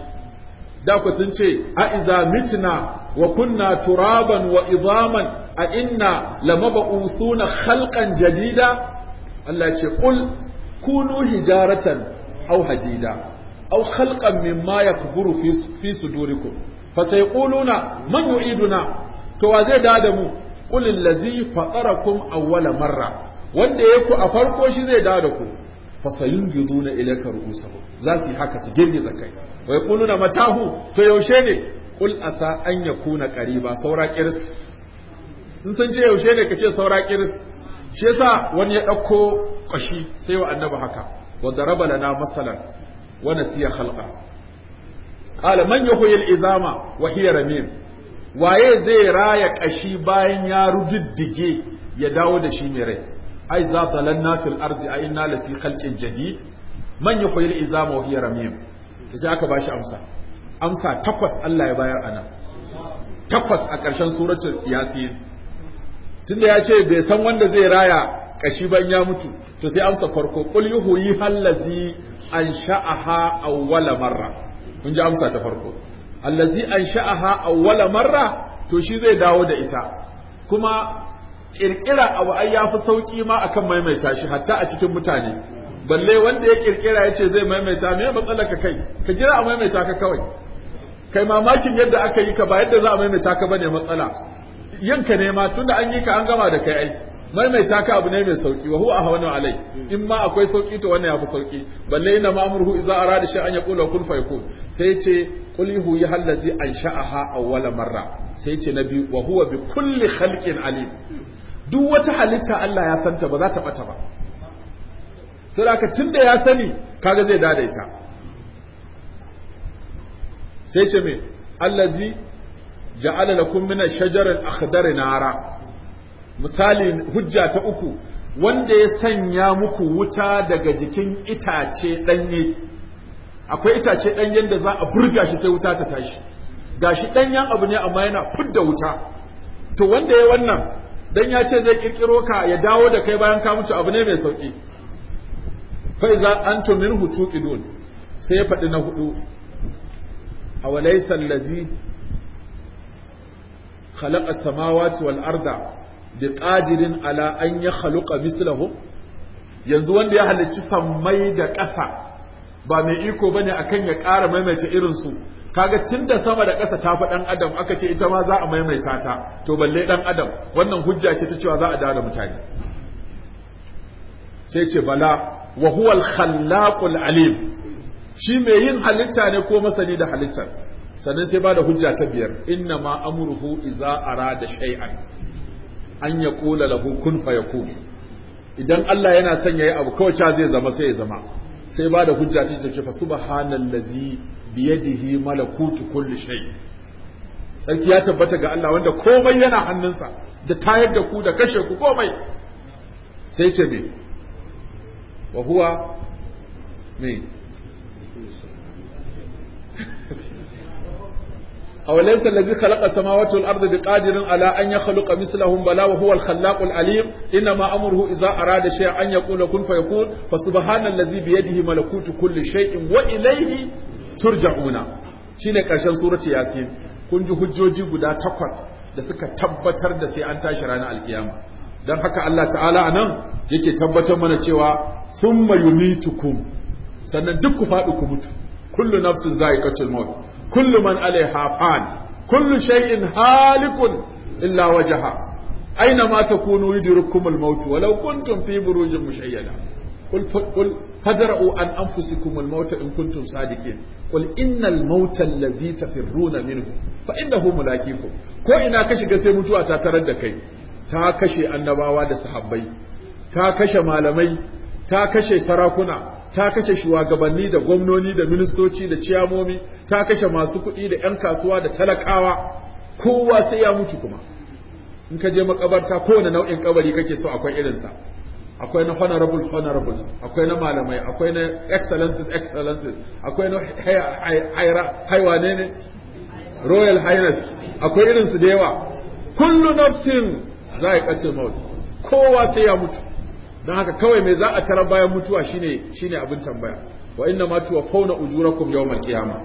da ku sun ce a iza mitna wa kunna turaban wa izaman a inna lamab'uthuna khalqan jadida Allah ce qul kunu hijaratan aw hadida aw khalqan mimma yakburu fi fi sudurikum fasayquluna man yu'iduna to wa zai da mu qul allazi fatarakum awwala marra wanda yaku a farko shi zai da ku fasayungiduna ilayka ru'usahum za su yi haka su girgiza kai wa yaquluna matahu to yaushe ne qul asa an yakuna qariba saura kiris in sun ce yaushe ne kace saura kiris shi yasa wani ya dauko kashi sai wa annabi haka wa daraba lana masalan wa nasiya khalqa qala man yuhyi al-izama wa hiya ramim waye zai raya kashi bayan ya rududdige ya dawo da shi mai rai ai za dalanna fil ardi a inna lati khalqin jadid man yuhyi al-izama wa hiya ramim sai aka bashi amsa amsa takwas Allah ya bayar anan takwas a ƙarshen suratul yasin tunda ya ce bai san wanda zai raya kashi ban ya mutu to sai amsa farko qul yuhyi allazi ansha'aha awwala marra kun ji amsa ta farko allazi ansha'aha awwala marra to shi zai dawo da ita kuma kirkira abu ai yafi sauki ma akan maimaita shi hatta a cikin mutane balle wanda ya kirkira ya ce zai maimaita me matsalar ka kai ka jira a maimaita ka kawai kai mamakin yadda aka yi ka ba yadda za a maimaita ka bane matsala yanka ne ma tunda an yi ka an gama da kai ai maimaita ka abu ne mai sauki wa huwa ahwanu alai in ma akwai sauki to wannan yafi sauki balle ina ma'murhu idza arada shay'an yaqulu kun fayakun sai ya ce qul hu yahallazi ansha'aha awwala marra sai ya ce nabi wa huwa bi kulli khalqin alim duk wata halitta Allah ya santa ba za ta bata ba sai aka tunda ya sani kaga zai dada ita sai ce me allazi ja'ala lakum min ash-shajari al-akhdari nara misali hujja ta uku wanda ya sanya muku wuta daga jikin itace ɗanye akwai itace ɗanyen da za a burga shi sai wuta ta tashi gashi ɗanyen abu ne amma yana fudda wuta to wanda ya wannan dan ya ce zai kirkiro ka ya dawo da kai bayan ka mutu abu ne mai sauki fa iza antum minhu tuqidun sai ya faɗi na hudu awalaysa allazi khalaqa as-samawati wal arda biqadirin ala an yakhluqa mislahum yanzu wanda ya halicci sammai da ƙasa ba mai iko bane akan ya ƙara maimaita irin su kaga tun da sama da ƙasa ta fi ɗan adam aka ce ita ma za a maimaita ta to balle ɗan adam wannan hujja ce ta cewa za a dawo da mutane sai ce bala wa huwal khallaqul alim shi mai yin halitta ne ko masani da halittar sannan sai ba da hujja ta biyar inna ma amruhu iza arada shay'an an yaqula lahu kun fayakun idan Allah yana son yayi abu kawai cha zai zama sai ya zama sai ba da hujja ta ce fa subhanallazi biyadihi malakutu kulli shay sarki ya tabbata ga Allah wanda komai yana hannunsa da tayar da ku da kashe ku komai sai ce me wa huwa me أوليس الذي خلق السماوات والأرض بقادر على أن يخلق مثلهم بلا وهو الخلاق العليم إنما أمره إذا أراد شيئا أن يقول كن فيكون فسبحان الذي بيده ملكوت كل شيء وإليه turja'una shine karshen surati yasin kun ji hujjoji guda takwas da suka tabbatar da sai an tashi ranar alkiyama dan haka Allah ta'ala anan yake tabbatar mana cewa thumma yumitukum sannan duk ku faɗi ku mutu kullu nafsin za'iqatul maut kullu man alaiha fan kullu shay'in halikun illa wajha aina ma takunu yudrikumul maut walau kuntum fi burujin mushayyada قل قل فدرؤوا عن انفسكم الموت ان كنتم صادقين قل ان الموت الذي تفرون منه فانه ملاقيكم ko ina ka shiga sai mutuwa ta tarar da kai ta kashe annabawa da sahabbai ta kashe malamai ta kashe sarakuna ta kashe shugabanni da gwamnoni da ministoci da ciyamomi ta kashe masu kuɗi da 'yan kasuwa da talakawa kowa sai ya mutu kuma in ka je makabarta kowane nau'in kabari kake so akwai irinsa akwai na honorable honorables akwai na malamai akwai na excellences excellences akwai na haiwane ne royal highness akwai irinsu da yawa kullu nafsin za a kace maut kowa sai ya mutu don haka kawai mai za a tara bayan mutuwa shine shine abin tambaya wa inna ma tuwaffawna ujurakum yawmal qiyamah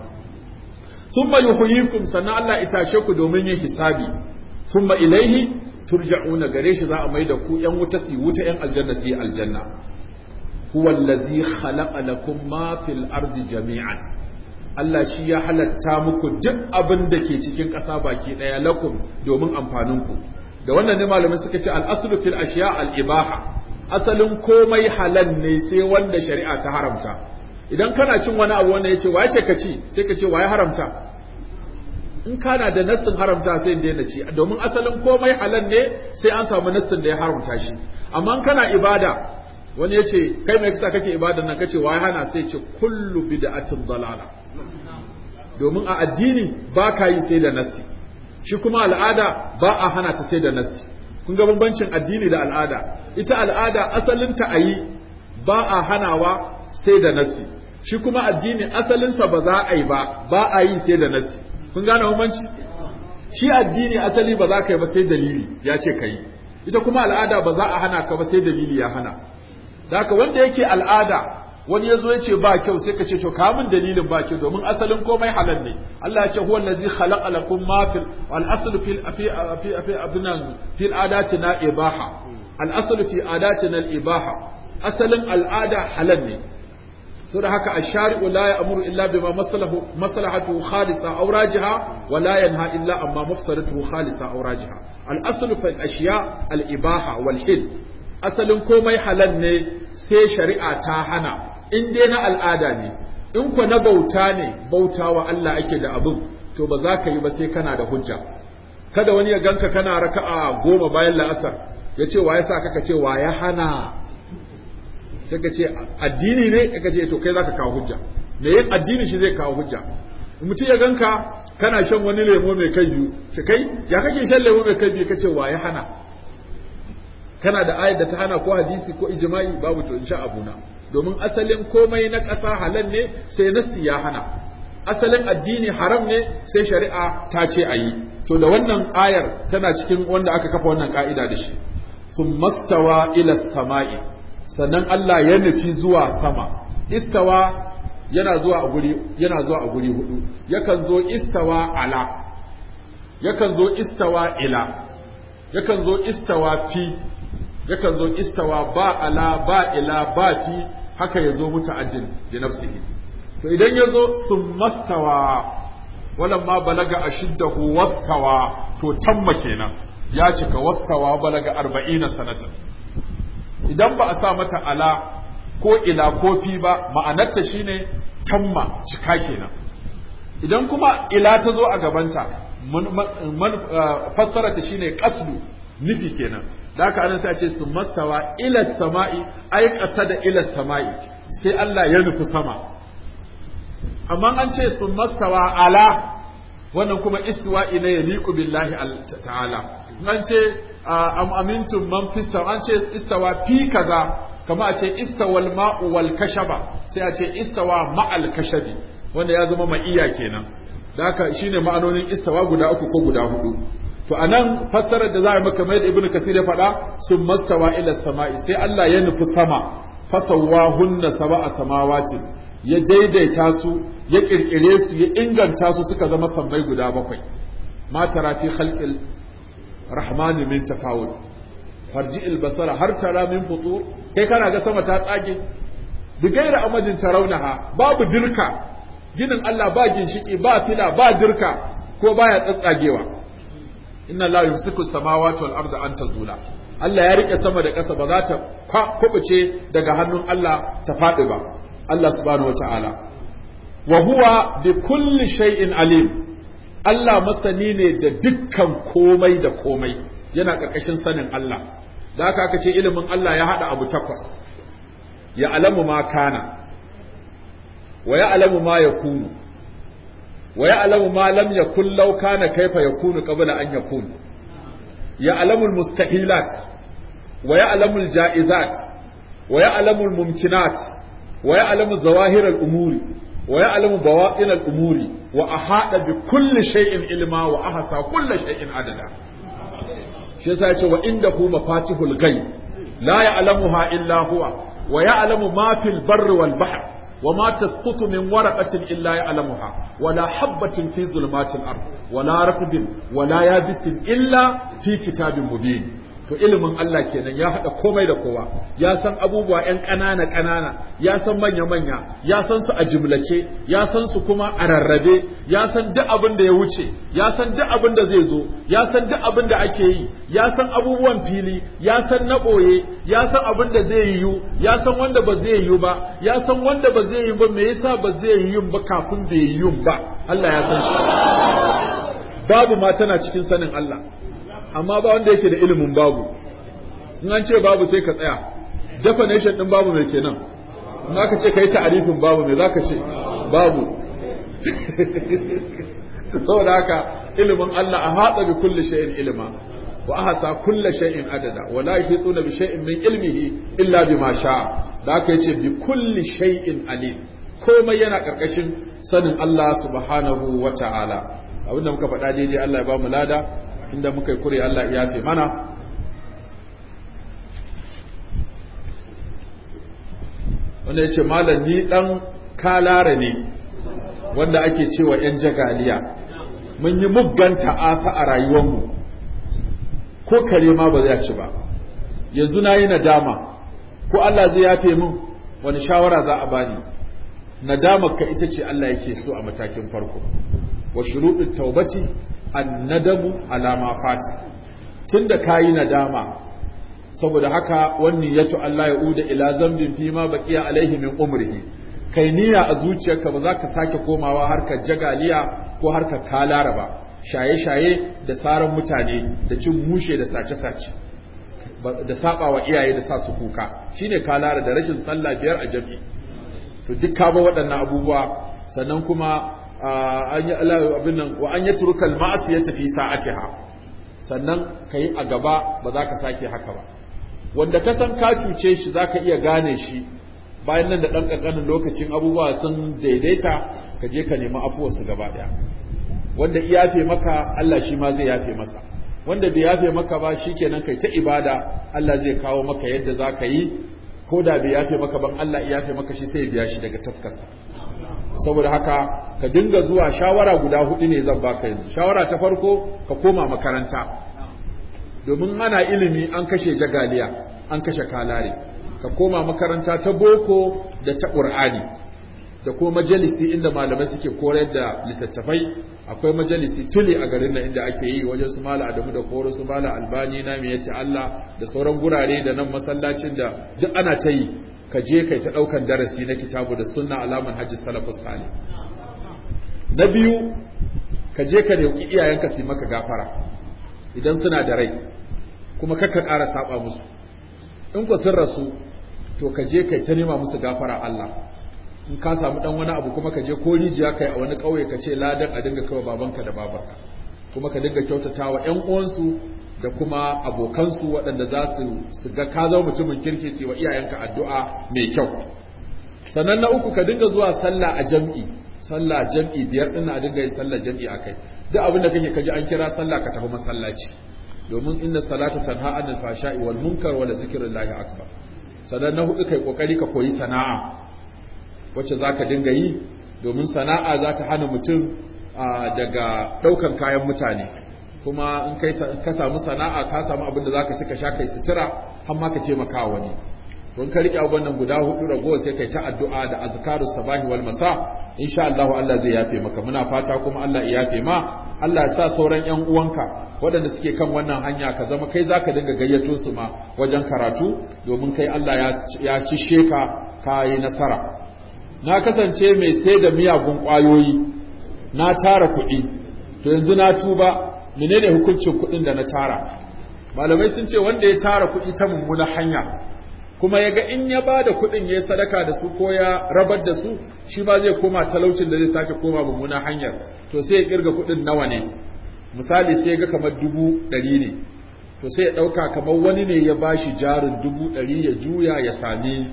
thumma yuhyikum sannan Allah itashe ku domin yin hisabi thumma ilaihi turja'una gare shi za a mai da ku ‘yan wuta su wuta ‘yan aljanna su yi aljanna. Huwa allazi khalaqa lakum ma fil ardi jami'an. Allah shi ya halatta muku duk abin da ke cikin ƙasa baki ɗaya lakum domin amfaninku. Da wannan ne malamai suka ce al'aslu fil ashiya al-ibaha. Asalin komai halal ne sai wanda shari'a ta haramta. Idan kana cin wani abu wanda ya ce wa ce ka ci sai ka ce wa ya haramta. in kana da nassin haramta sai in daina ci domin asalin komai halal ne sai an samu nassin da ya haramta shi amma in kana ibada wani ya ce kai mai kasa kake ibada nan kace wai hana sai ce kullu bid'atin dalala domin a addini ba ka yi sai da nassi shi kuma al'ada ba a hana ta sai da nassi kun ga bambancin addini da al'ada ita al'ada asalinta a yi ba a hanawa sai da nassi shi kuma addini asalinsa ba za a yi ba ba a yi sai da nassi kun gane bambanci shi addini asali ba za ka yi ba sai dalili ya ce ka yi ita kuma al'ada ba za a hana ka ba sai dalili ya hana da haka wanda yake al'ada wani ya zo ya ce ba kyau sai ka ce to kamun dalilin ba kyau domin asalin komai halal ne Allah ya ce huwa allazi khalaqa lakum ma fil wal aslu fil fi fi fi abinan fil adatina ibaha al aslu fi adatina al ibaha asalin al'ada halal ne saboda haka ash-shari'u la ya'muru illa bima masalahu maslahatuhu khalisa aw rajiha wa la yanha illa amma mafsadatuhu khalisa aw rajiha al-aslu fil ashiya al-ibaha wal hil asalin komai halal ne sai shari'a ta hana in dai na al'ada ne in ku na bauta ne bautawa Allah ake da abin to ba za ka yi ba sai kana da hujja kada wani ya ganka kana raka'a goma bayan la'asar ya ce wa ya sa kaka ce wa ya hana sai ka ce addini ne ka ce to kai zaka kawo hujja me yin addini shi zai kawo hujja mutum ya ganka kana shan wani lemo mai kai biyu ce kai ya kake shan lemo mai kai biyu ka ce wa ya hana kana da ayar da ta hana ko hadisi ko ijma'i babu to insha abuna domin asalin komai na ƙasa halal ne sai nasti ya hana asalin addini haram ne sai shari'a ta ce a yi to da wannan ayar tana cikin wanda aka kafa wannan ka'ida da shi sun mastawa ila sama'i sannan Allah ya nufi zuwa sama istawa yana zuwa a guri yana zuwa a guri hudu yakan zo istawa ala yakan zo istawa ila yakan zo istawa fi yakan zo istawa ba ala ba ila ba fi haka ya zo muta'addin bi nafsihi to idan ya zo sun mastawa walan ma balaga ashiddahu wastawa to tamma kenan ya cika wastawa balaga arba'ina sanatan idan ba a sa mata ala ko ila ko fi ba ma'anarta shine tamma cika kenan idan kuma ila ta zo a gabanta fassara ta shine qasdu nufi kenan da haka anan sai a ce su mastawa ila sama'i ai ƙasa da ila sama'i sai Allah ya nufi sama amma an ce su mastawa ala wannan kuma istiwa'i ne ya liqu billahi ta'ala an ce am amintum man fista an ce istawa fi kaza kama a ce istawal ma'u wal kashaba sai a ce istawa ma'al kashabi wanda ya zama ma'iya kenan da haka shine ma'anonin istawa guda uku ko guda hudu to anan fassarar da za a maka mai da ibnu kasir ya faɗa sun mastawa ila sama'i sai Allah ya nufi sama fasawahunna sab'a samawati ya daidaita su ya kirkire su ya inganta su suka zama sammai guda bakwai ma tara fi khalqil rahmani min tafawut farji basara har tara min futur kai kana ga sama ta tsage bi gaira amadin tarawnaha babu dirka ginin Allah ba ginshiki ba fila ba dirka ko baya tsatsagewa inna Allah yumsiku samawati wal arda an tazula Allah ya rike sama da ƙasa ba za ta kubuce daga hannun Allah ta faɗi ba Allah subhanahu wataala wa huwa bi kulli shay'in alim Allah masani ne da dukkan komai da komai yana ƙarƙashin sanin Allah da haka aka ce ilimin Allah ya haɗa abu takwas ya alamu ma kana wa ya alamu ma ya kunu wa ya alamu ma lam yakun law kana kaifa yakunu qabla an yakun ya alamu mustahilat wa ya alamu jaizat wa ya alamu mumkinat wa ya alamu zawahir al-umuri wa ya alamu bawatin al-umuri wa ahada bi kulli shay'in ilma wa ahsa kulli shay'in adada shi yasa yace wa indahu mafatihul ghaib la ya'lamuha illa huwa wa ya'lamu ma fil barri wal bahr wa ma tasqutu min waraqatin illa ya'lamuha wa la habatin fi zulumatil ard wa la ratbin wa la yabisin illa fi kitabin mubin to ilimin Allah kenan ya haɗa komai da kowa ya san abubuwa ‘yan ƙanana ƙanana ya san manya manya ya san su a jimlace ya san su kuma a rarrabe ya san duk abin da ya wuce ya san duk abin da zai zo ya san duk abin da ake yi ya san abubuwan fili ya san na ɓoye ya san abin da zai yiwu ya san wanda ba zai yiwu ba ya san wanda ba zai yiwu ba me yasa ba zai yiwu ba kafin bai yiwu ba Allah ya san shi babu ma tana cikin sanin Allah amma ba wanda yake da ilimin babu in an ce babu sai ka tsaya definition din babu mai kenan in aka ce kai ta'arifin babu mai zaka ce babu saboda haka ilimin Allah a hatsa bi kulli shay'in ilma wa ahsa kulli shay'in adada wa la yuhituna bi shay'in min ilmihi illa bima sha'a da haka yace bi kulli shay'in alim komai yana karkashin sanin Allah subhanahu wa ta'ala abinda muka faɗa daidai Allah ya ba mu lada inda muka yi kure Allah ya fi mana wanda ya ce malam ni ɗan kalara ne wanda ake cewa ‘yan jagaliya mun yi muggan ta'asa a rayuwarmu ko kare ma ba zai ci ba yanzu na yi nadama ko Allah zai yafe min wani shawara za a bani nadamar ka ita ce Allah yake so a matakin farko wa shuruɗin taubati annadamu alama fati tunda kayi nadama saboda haka wannan yato Allah ya uda ila zambin fi ma baqiya alaihi min umrihi kai niyya a zuciyarka ba za ka sake komawa harkar jagaliya ko harkar kalara ba shaye-shaye da saran mutane da cin mushe da sace-sace da saba wa iyaye da sa su kuka shine kalara da rashin sallah biyar a jami'i to duk ka ba waɗannan abubuwa sannan kuma an yi abin nan wa an yatruka al-ma'siyata fi sa'atiha sannan kai a gaba ba za ka sake haka ba wanda ka san ka cuce shi zaka iya gane shi bayan nan da ɗan ƙanƙanin lokacin abubuwa sun daidaita ka je ka nemi afuwarsu gaba ɗaya wanda iyafe maka Allah shi ma zai yafe masa wanda bai yafe maka ba shikenan kai ta ibada Allah zai kawo maka yadda za ka yi ko da bai yafe maka ban Allah ya yafe maka shi sai biya shi daga taskarsa saboda haka ka dinga zuwa shawara guda hudu ne zan baka yanzu shawara ta farko ka koma makaranta domin ana ilimi an kashe jagaliya an kashe kalare ka koma makaranta ta boko da ta ƙur'ani da kuma majalisi inda malamai suke koyar da littattafai akwai majalisi tuli a garin nan inda ake yi wajen su mala adamu da koro su mala albani na mai yace Allah da sauran gurare da nan masallacin da duk ana ta yi ka je kai ta daukan darasi na kitabu da sunna alaman hajji salafus salih na biyu ka je ka roki iyayenka su maka gafara idan suna da rai kuma kakka ƙara saba musu in ku sun rasu to ka je kai ta nema musu gafara Allah in ka samu dan wani abu kuma ka je ko rijiya kai a wani kauye ka ce ladan a dinga kawa babanka da babarka kuma ka dinga kyautatawa ƴan uwansu da kuma abokansu waɗanda za su su ga ka zama mutumin kirki su wa iyayenka addu'a mai kyau sannan na uku ka dinga zuwa sallah a jam'i sallah jam'i biyar din a dinga yin sallah jam'i akai duk abin da kake kaji an kira sallah ka tafi masallaci domin inna salata tanha anil fashai wal munkar wa la zikrullahi akbar sannan na hudu kai kokari ka koyi sana'a wacce za ka dinga yi domin sana'a za ta hana mutum daga ɗaukan kayan mutane kuma in ka samu sana'a ka samu abin da za ka ci ka sha kai sutura har ma ka taimaka wani don ka riƙe abubuwan nan guda hudu ragowa sai kai ta addu'a da azkaru sabahi wal masa insha Allah Allah zai yafe maka muna fata kuma Allah ya yafe ma Allah ya sa sauran ƴan uwanka waɗanda suke kan wannan hanya ka zama kai zaka dinga gayyato su ma wajen karatu domin kai Allah ya ci sheka ka yi nasara na kasance mai sai da miyagun ƙwayoyi na tara kuɗi to yanzu na tuba menene hukuncin kuɗin da na tara malamai sun ce wanda ya tara kuɗi ta mummuna hanya kuma ya ga in ya ba da kuɗin ya sadaka da su ko ya rabar da su shi ma zai koma talaucin da zai sake koma mummuna hanyar to sai ya kirga kuɗin nawa ne misali sai ga kamar dubu ɗari ne to sai ya ɗauka kamar wani ne ya ba shi jarin dubu ɗari ya juya ya sami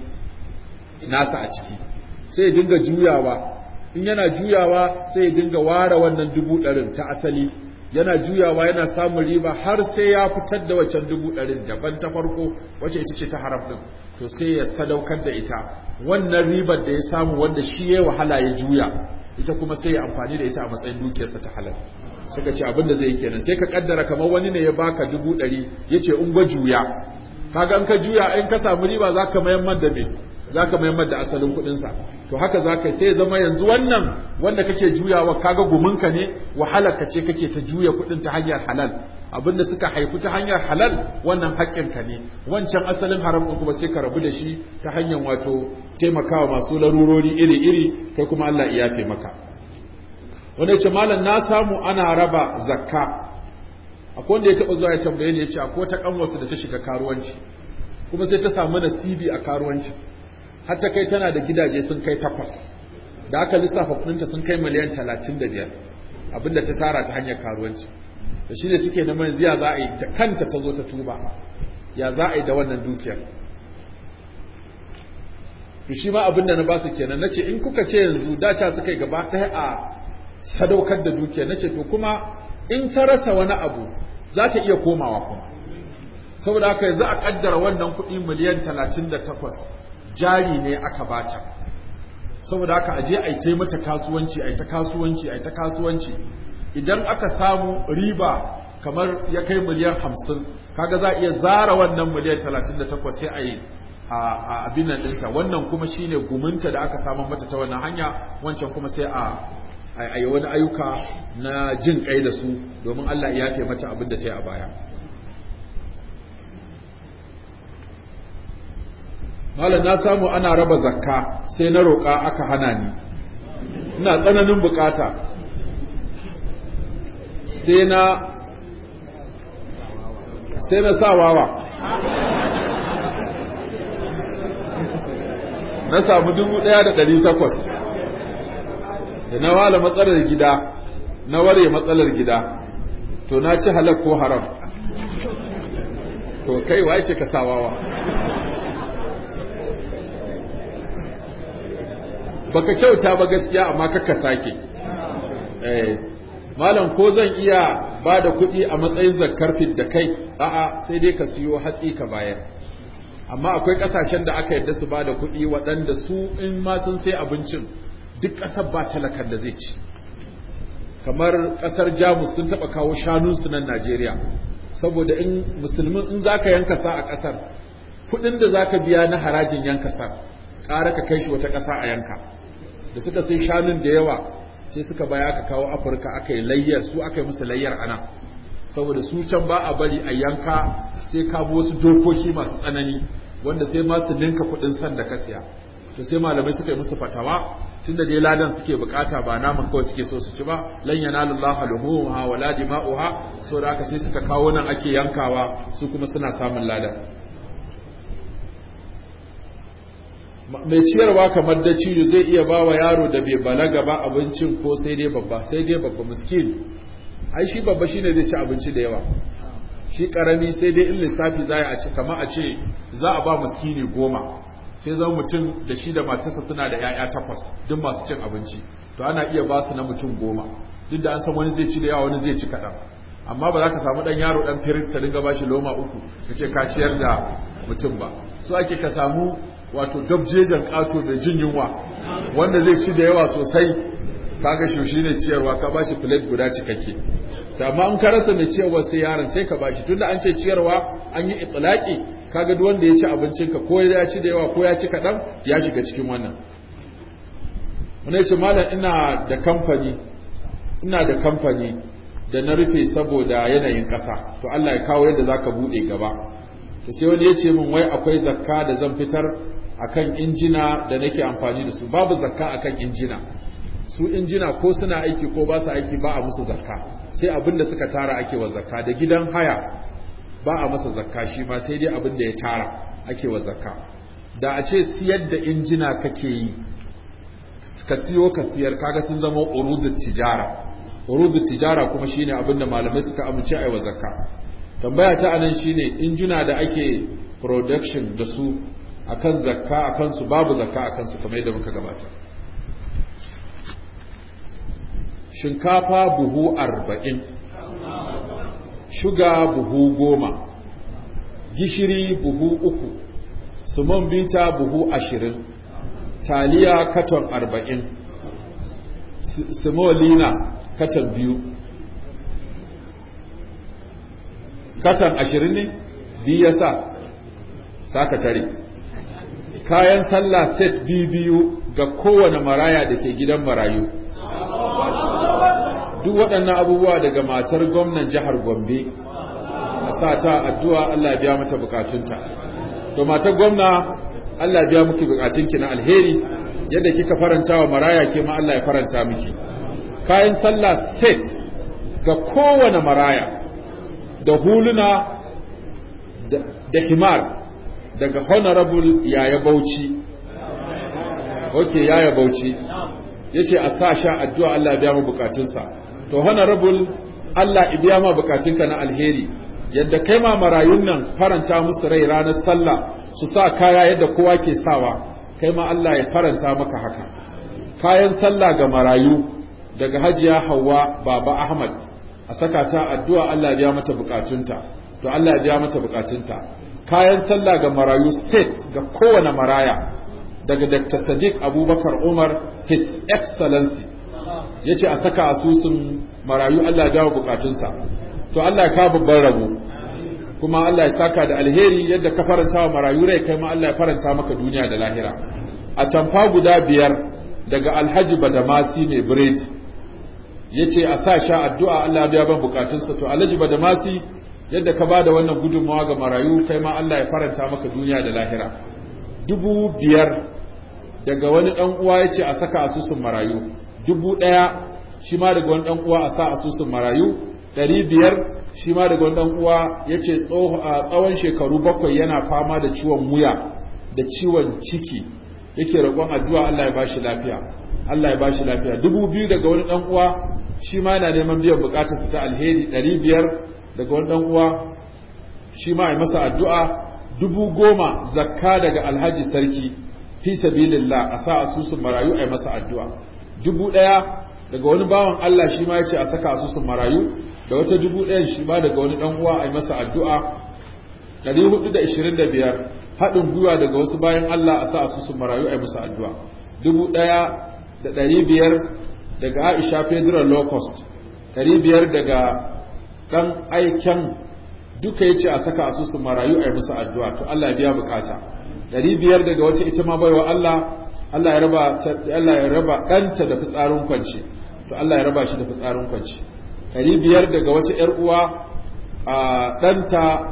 nasa a ciki sai ya dinga juyawa in yana juyawa sai ya dinga ware wannan dubu ɗarin ta asali yana juyawa yana samun riba har sai ya fitar da waccan dubu ɗarin daban ta farko wacce ita ce ta haram ɗin to sai ya sadaukar da ita wannan ribar da ya samu wanda shi ya wahala ya juya ita kuma sai ya amfani da ita a matsayin dukiyarsa ta halal suka ce abin da zai yi kenan sai ka kaddara kamar wani ne ya baka dubu ɗari ya ce in gwa juya kaga in ka juya in ka samu riba za ka mayan da me za ka maimar da asalin kuɗinsa to haka za ka sai zama yanzu wannan wanda kake juyawa kaga guminka ne wahalarka ce kake ta juya kuɗin ta hanyar halal abinda suka haifu ta hanyar halal wannan haƙƙinka ne wancan asalin haram ɗin kuma sai ka rabu da shi ta hanyar wato taimakawa masu larurori iri-iri kai kuma Allah ya yafe maka wanda ya ce malam na samu ana raba zakka akwai wanda ya taɓa zuwa ya tambaye ni ya ce akwai ta ƙanwarsa da ta shiga karuwanci kuma sai ta samu nasibi a karuwanci hatta kai tana da gidaje sun kai takwas da aka lissafa kudinta sun kai miliyan talatin da biyar abinda ta tara ta hanyar karuwanci da shi ne suke neman yanzu ya za a yi da kanta ta zo ta tuba ya za a yi da wannan dukiyar to shi ma abinda na ba su kenan nace in kuka ce yanzu dace suka yi gaba ɗaya a sadaukar da dukiyar nace to kuma in ta rasa wani abu za ta iya komawa kuma saboda haka yanzu a kaddara wannan kuɗi miliyan talatin da takwas jari ne aka bata saboda haka aje a yi mata kasuwanci a ta kasuwanci a ta kasuwanci idan aka samu riba kamar ya kai miliyan hamsin kaga za a iya zara wannan miliyan talatin da takwas sai a yi a abin nan ɗinta wannan kuma shine guminta da aka samu mata ta wannan hanya wancan kuma sai a a yi wani ayyuka na jin kai da su domin Allah ya yafe mata abin da ta yi a baya malam na samu ana raba zakka sai na roƙa aka hana ni ina tsananin bukata sai na sai na sa wawa na samu dubu ɗaya da ɗari takwas da na wala matsalar gida na ware matsalar gida to na ci halak ko haram to kai waye ce ka sawawa baka kyauta ba gaskiya amma kaka sake eh malam ko zan iya ba da kuɗi a matsayin zakar da kai a'a sai dai ka siyo hatsi ka bayar amma akwai ƙasashen da aka yarda su ba da kuɗi waɗanda su in ma sun sai abincin duk ƙasar ba talakan da zai ci kamar ƙasar jamus sun taɓa kawo shanunsu nan najeriya saboda in musulmin in za ka yanka sa a ƙasar kuɗin da za ka biya na harajin yanka sa ƙara ka kai shi wata ƙasa a yanka da suka sai shanun da yawa sai suka baya aka kawo afirka aka yi layyar su aka yi musu layyar ana saboda su can ba a bari a yanka sai ka bi wasu dokoki masu tsanani wanda sai ma su ninka kuɗin san da ka siya to sai malamai suka yi musu fatawa tunda dai ladan suke bukata ba naman kawai suke so su ci ba lan yanalullaha luhumha wala dima'uha so da aka sai suka kawo nan ake yankawa su kuma suna samun ladan mai ciyarwa kamar da ciyo zai iya ba wa yaro da bai balaga ba abincin ko sai dai babba sai dai babba miskin ai shi babba shine zai ci abinci da yawa shi karami sai dai in lissafi za a ci kama a ce za a ba miskini goma sai zama mutum da shi da matarsa suna da 'ya'ya takwas duk masu cin abinci to ana iya ba su na mutum goma duk da an san wani zai ci da yawa wani zai ci kaɗan amma ba za ka samu ɗan yaro ɗan firin ka dinga ba shi loma uku ka ce ka ciyar da mutum ba so ake ka samu wato dabjejan ƙato da jin yunwa wanda zai ci da yawa sosai kaga shi ne ciyarwa ka ba shi plate guda cikakke da amma in ka rasa mai ciyarwa sai yaron sai ka bashi tunda an ce ciyarwa an yi itlaki kaga duk wanda ya ci abincinka ko ya ci da yawa ko ya ci kaɗan ya shiga cikin wannan wani ce malam ina da kamfani ina da kamfani da na rufe saboda yanayin ƙasa to Allah ya kawo yadda zaka buɗe gaba to sai wani ya ce min wai akwai zakka da zan fitar akan injina da nake amfani da su babu zakka akan injina su injina ko suna aiki ko ba su aiki ba a musu zakka sai abin da suka tara ake wa zakka da gidan haya ba a masa zakka shi ma sai dai abin da ya tara ake wa zakka da a ce siyar da injina kake yi ka siyo ka siyar kaga sun zama urudut tijara urudut tijara kuma shine abin da malamai suka amince ai wa zakka tambaya ta anan shine injina da ake production da su akan zakka akan su babu zakka akan su kamar yadda muka gabata shinkafa buhu arba'in shuga buhu goma gishiri buhu uku sumon bita buhu ashirin taliya katon arba'in simolina katon biyu katon ashirin ne biyu ya sa saka tare kayan sallah set biyu ga kowane maraya da ke gidan marayu duk waɗannan abubuwa daga matar gwamnan jihar Gombe a sa ta addu'a Allah ya biya mata bukatunta to matar gwamna Allah ya biya miki bukatunki na alheri yadda kika faranta wa maraya ke ma Allah ya faranta miki kayan sallah set ga kowane maraya da huluna da himar daga honorable yaya bauchi ok yaya bauchi yace a sa sha addu'a Allah ya biya mu bukatunsa to honorable Allah ya biya ma bukatunka na alheri yadda kai ma marayun nan faranta musu rai ranar sallah su sa kaya yadda kowa ke sawa kai ma Allah ya faranta maka haka kayan sallah ga marayu daga hajiya Hauwa baba Ahmad a saka ta addu'a Allah ya biya mata bukatunta to Allah ya biya mata bukatunta kayan sallah ga marayu set ga kowane maraya daga Dr. Sadiq Abubakar Umar His Excellency ya ce a saka asusun marayu Allah ya bukatunsa to Allah ya kawo babban rabo kuma Allah ya saka da alheri yadda ka faranta wa marayu rai kai ma Allah ya faranta maka duniya da lahira a tamfa guda biyar daga Alhaji Badamasi mai biredi ya ce a sa sha addu'a Allah ya biya ban bukatunsa to Alhaji Badamasi yadda ka ba da wannan gudunmawa ga marayu kai ma Allah ya faranta maka duniya da lahira dubu biyar daga wani ɗan uwa ya ce a saka asusun marayu dubu ɗaya shi ma daga wani ɗan uwa a sa asusun marayu ɗari biyar shi ma daga wani ɗan uwa ya ce tsawon shekaru bakwai yana fama da ciwon wuya da ciwon ciki yake roƙon addu'a Allah ya ba shi lafiya Allah ya ba shi lafiya dubu biyu daga wani ɗan uwa shi ma yana neman biyan buƙatarsa ta alheri ɗari biyar daga wani ɗan uwa shi ma ai masa addu'a dubu goma zakka daga alhaji sarki fi sabilillah a sa asusun marayu ai masa addu'a dubu ɗaya daga wani bawan Allah shi ma ya ce a saka asusun marayu da wata dubu ɗayan shi ma daga wani ɗan uwa ai masa addu'a 425 haɗin gwiwa daga wasu bayan Allah a sa asusun marayu ai musu addu'a dubu ɗaya da ɗari biyar daga Aisha Federal Low Cost ɗari biyar daga ɗan aiken duka yace a saka asusun marayu ai musu addu'a to Allah ya biya bukata ɗari biyar daga wata ita ma baiwa Allah Allah ya raba Allah ya raba ɗanta da fitsarin kwance to Allah ya raba shi da fitsarin kwance ɗari biyar daga wata ‘yar uwa a ɗanta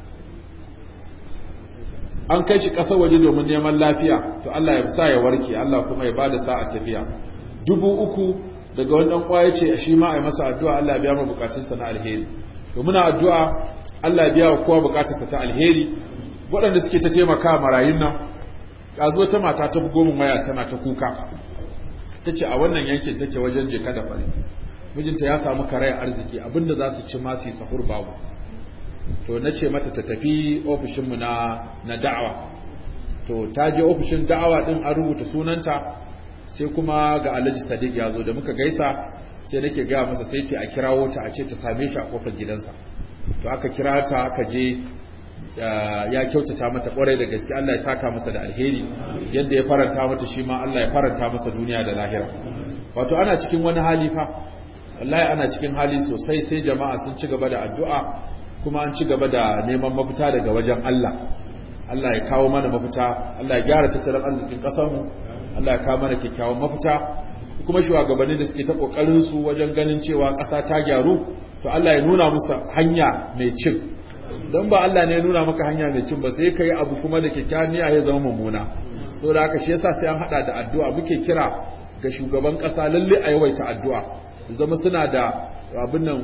an kai shi ƙasar waje domin neman lafiya to Allah ya sa ya warke Allah kuma ya bada sa'a tafiya dubu uku daga wani ɗan uwa ya ce shi ma a yi masa addu'a Allah ya biya mu bukatunsa na alheri to muna addu'a Allah ya biya wa kowa bukatunsa ta alheri waɗanda suke ta taimaka marayun nan zo ta mata ta bugo min waya tana ta kuka ta ce a wannan yankin take wajen jeka da fari mijinta ya samu karayar arziki abinda za su ci masu sahur babu to na ce mata ta tafi ofishinmu na na da'awa to ta je ofishin da'awa din an rubuta sunanta sai kuma ga alhaji sadiq ya zo da muka gaisa sai nake gaya masa sai ce a kirawo ta a ce ta same shi a kofar gidansa to aka kira ta aka je ya kyautata mata kwarai da gaske Allah ya saka masa da alheri yadda ya faranta mata shi ma Allah ya faranta masa duniya da lahira wato ana cikin wani hali fa wallahi ana cikin hali sosai sai jama'a sun ci gaba da addu'a kuma an ci gaba da neman mafita daga wajen Allah Allah ya kawo mana mafita Allah ya gyara tattalin arzikin ƙasar mu Allah ya kawo mana kyakkyawan mafita kuma shugabanni da suke ta kokarin su wajen ganin cewa ƙasa ta gyaru to Allah ya nuna musu hanya mai cin don ba Allah ne ya nuna maka hanya mai cin ba sai ka yi abu kuma da kyakkyawan niyya ya zama mummuna so da haka shi yasa sai an hada da addu'a muke kira ga shugaban kasa lalle a yawaita addu'a zama suna da abin nan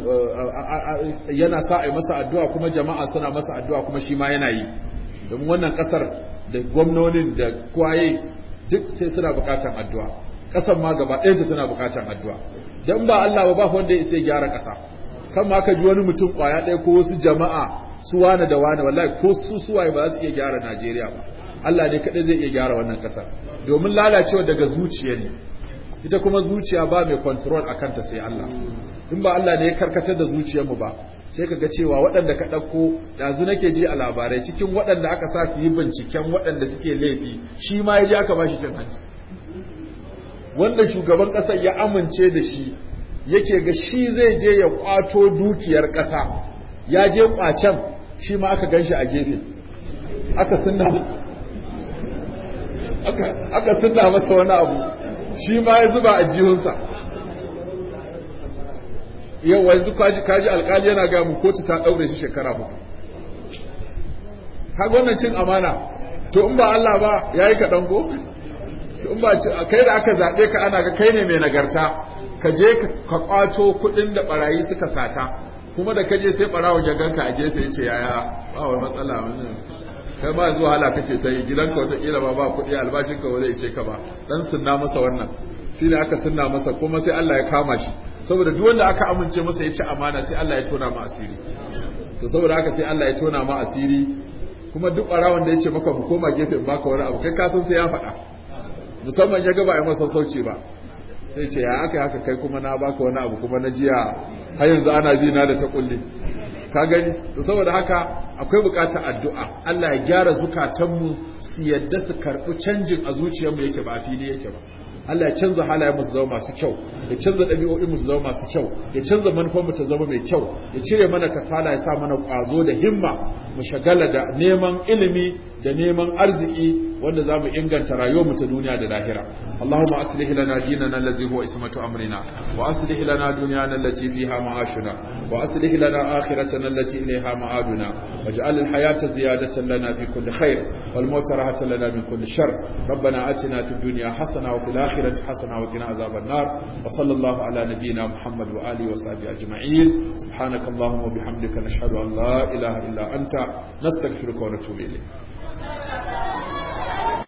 yana sa a yi masa addu'a kuma jama'a suna masa addu'a kuma shi ma yana yi domin wannan kasar da gwamnonin da kwaye duk sai suna bukatan addu'a kasar ma gaba ɗayanta tana bukatan addu'a dan ba Allah ba ba wanda ya sai gyara kasa kan ma ka ji wani mutum kwaya ɗaya ko wasu jama'a su wane da wane wallahi ko su suwaye ba za su iya gyara Najeriya ba Allah ne kaɗai zai iya gyara wannan ƙasar domin lalacewa daga zuciya ne ita kuma zuciya ba mai control a kanta sai Allah in ba Allah ne ya karkatar da zuciyarmu ba sai ka ga cewa waɗanda ka ɗauko ɗazu nake ji a labarai cikin waɗanda aka sa su yi binciken waɗanda suke laifi shi ma ya je aka ba shi cin hanci wanda shugaban ƙasar ya amince da shi yake ga shi zai je ya kwato dukiyar ƙasa ya je kwacen shi ma aka gan shi a gefe aka sunna aka sunna masa wani abu shi ma ya zuba a jihunsa yau wanzu kaji alkali yana gaya mu kotu ta ɗaure shi shekara hudu kaga wannan cin amana to in ba Allah ba yayi kaɗan ko to in ba kai da aka zaɓe ka ana ga kai ne mai nagarta ka je ka kwato kuɗin da barayi suka sata kuma da kaje sai barawon ya ganka a gefe yace yaya ba wai matsala wannan kai ma zuwa hala kace ta yi gidanka wata kila ba ba kuɗi albashin ka wala ishe ka ba dan sunna masa wannan shine aka sunna masa kuma sai Allah ya kama shi saboda duk wanda aka amince masa ya ci amana sai Allah ya tona ma asiri to saboda haka sai Allah ya tona ma asiri kuma duk barawon da yace maka mu koma gefe in baka wani abu kai ka san sai ya faɗa musamman ya ga ba a masa sauci ba sai ce ya aka haka kai kuma na baka wani abu kuma na jiya har yanzu ana bi na da ta kulle ka gani to saboda haka akwai bukatar addu'a Allah ya gyara zukatanmu su yadda su karɓi canjin a zuciyarmu yake ba a fili yake ba Allah ya canza halayen mu su zama masu kyau ya canza ɗabi'o'in mu su zama masu kyau ya canza manufar mu ta zama mai kyau ya cire mana kasala ya sa mana ƙwazo da himma mu shagala da neman ilimi da neman arziki wanda za mu inganta rayuwar mu ta duniya da lahira Allahumma aslih lana dinana alladhi huwa ismatu amrina wa aslih lana dunyana allati fiha ma'ashuna wa aslih lana akhiratana allati ilayha ma'aduna waj'al al-hayata ziyadatan lana fi kulli khair wal mauta rahatan lana min kulli shar ربنا آتنا في الدنيا حسنة وفي الآخرة حسنة وقنا عذاب النار وصلى الله على نبينا محمد وآله وصحبه أجمعين سبحانك اللهم وبحمدك نشهد أن لا إله إلا أنت نستغفرك ونتوب إليك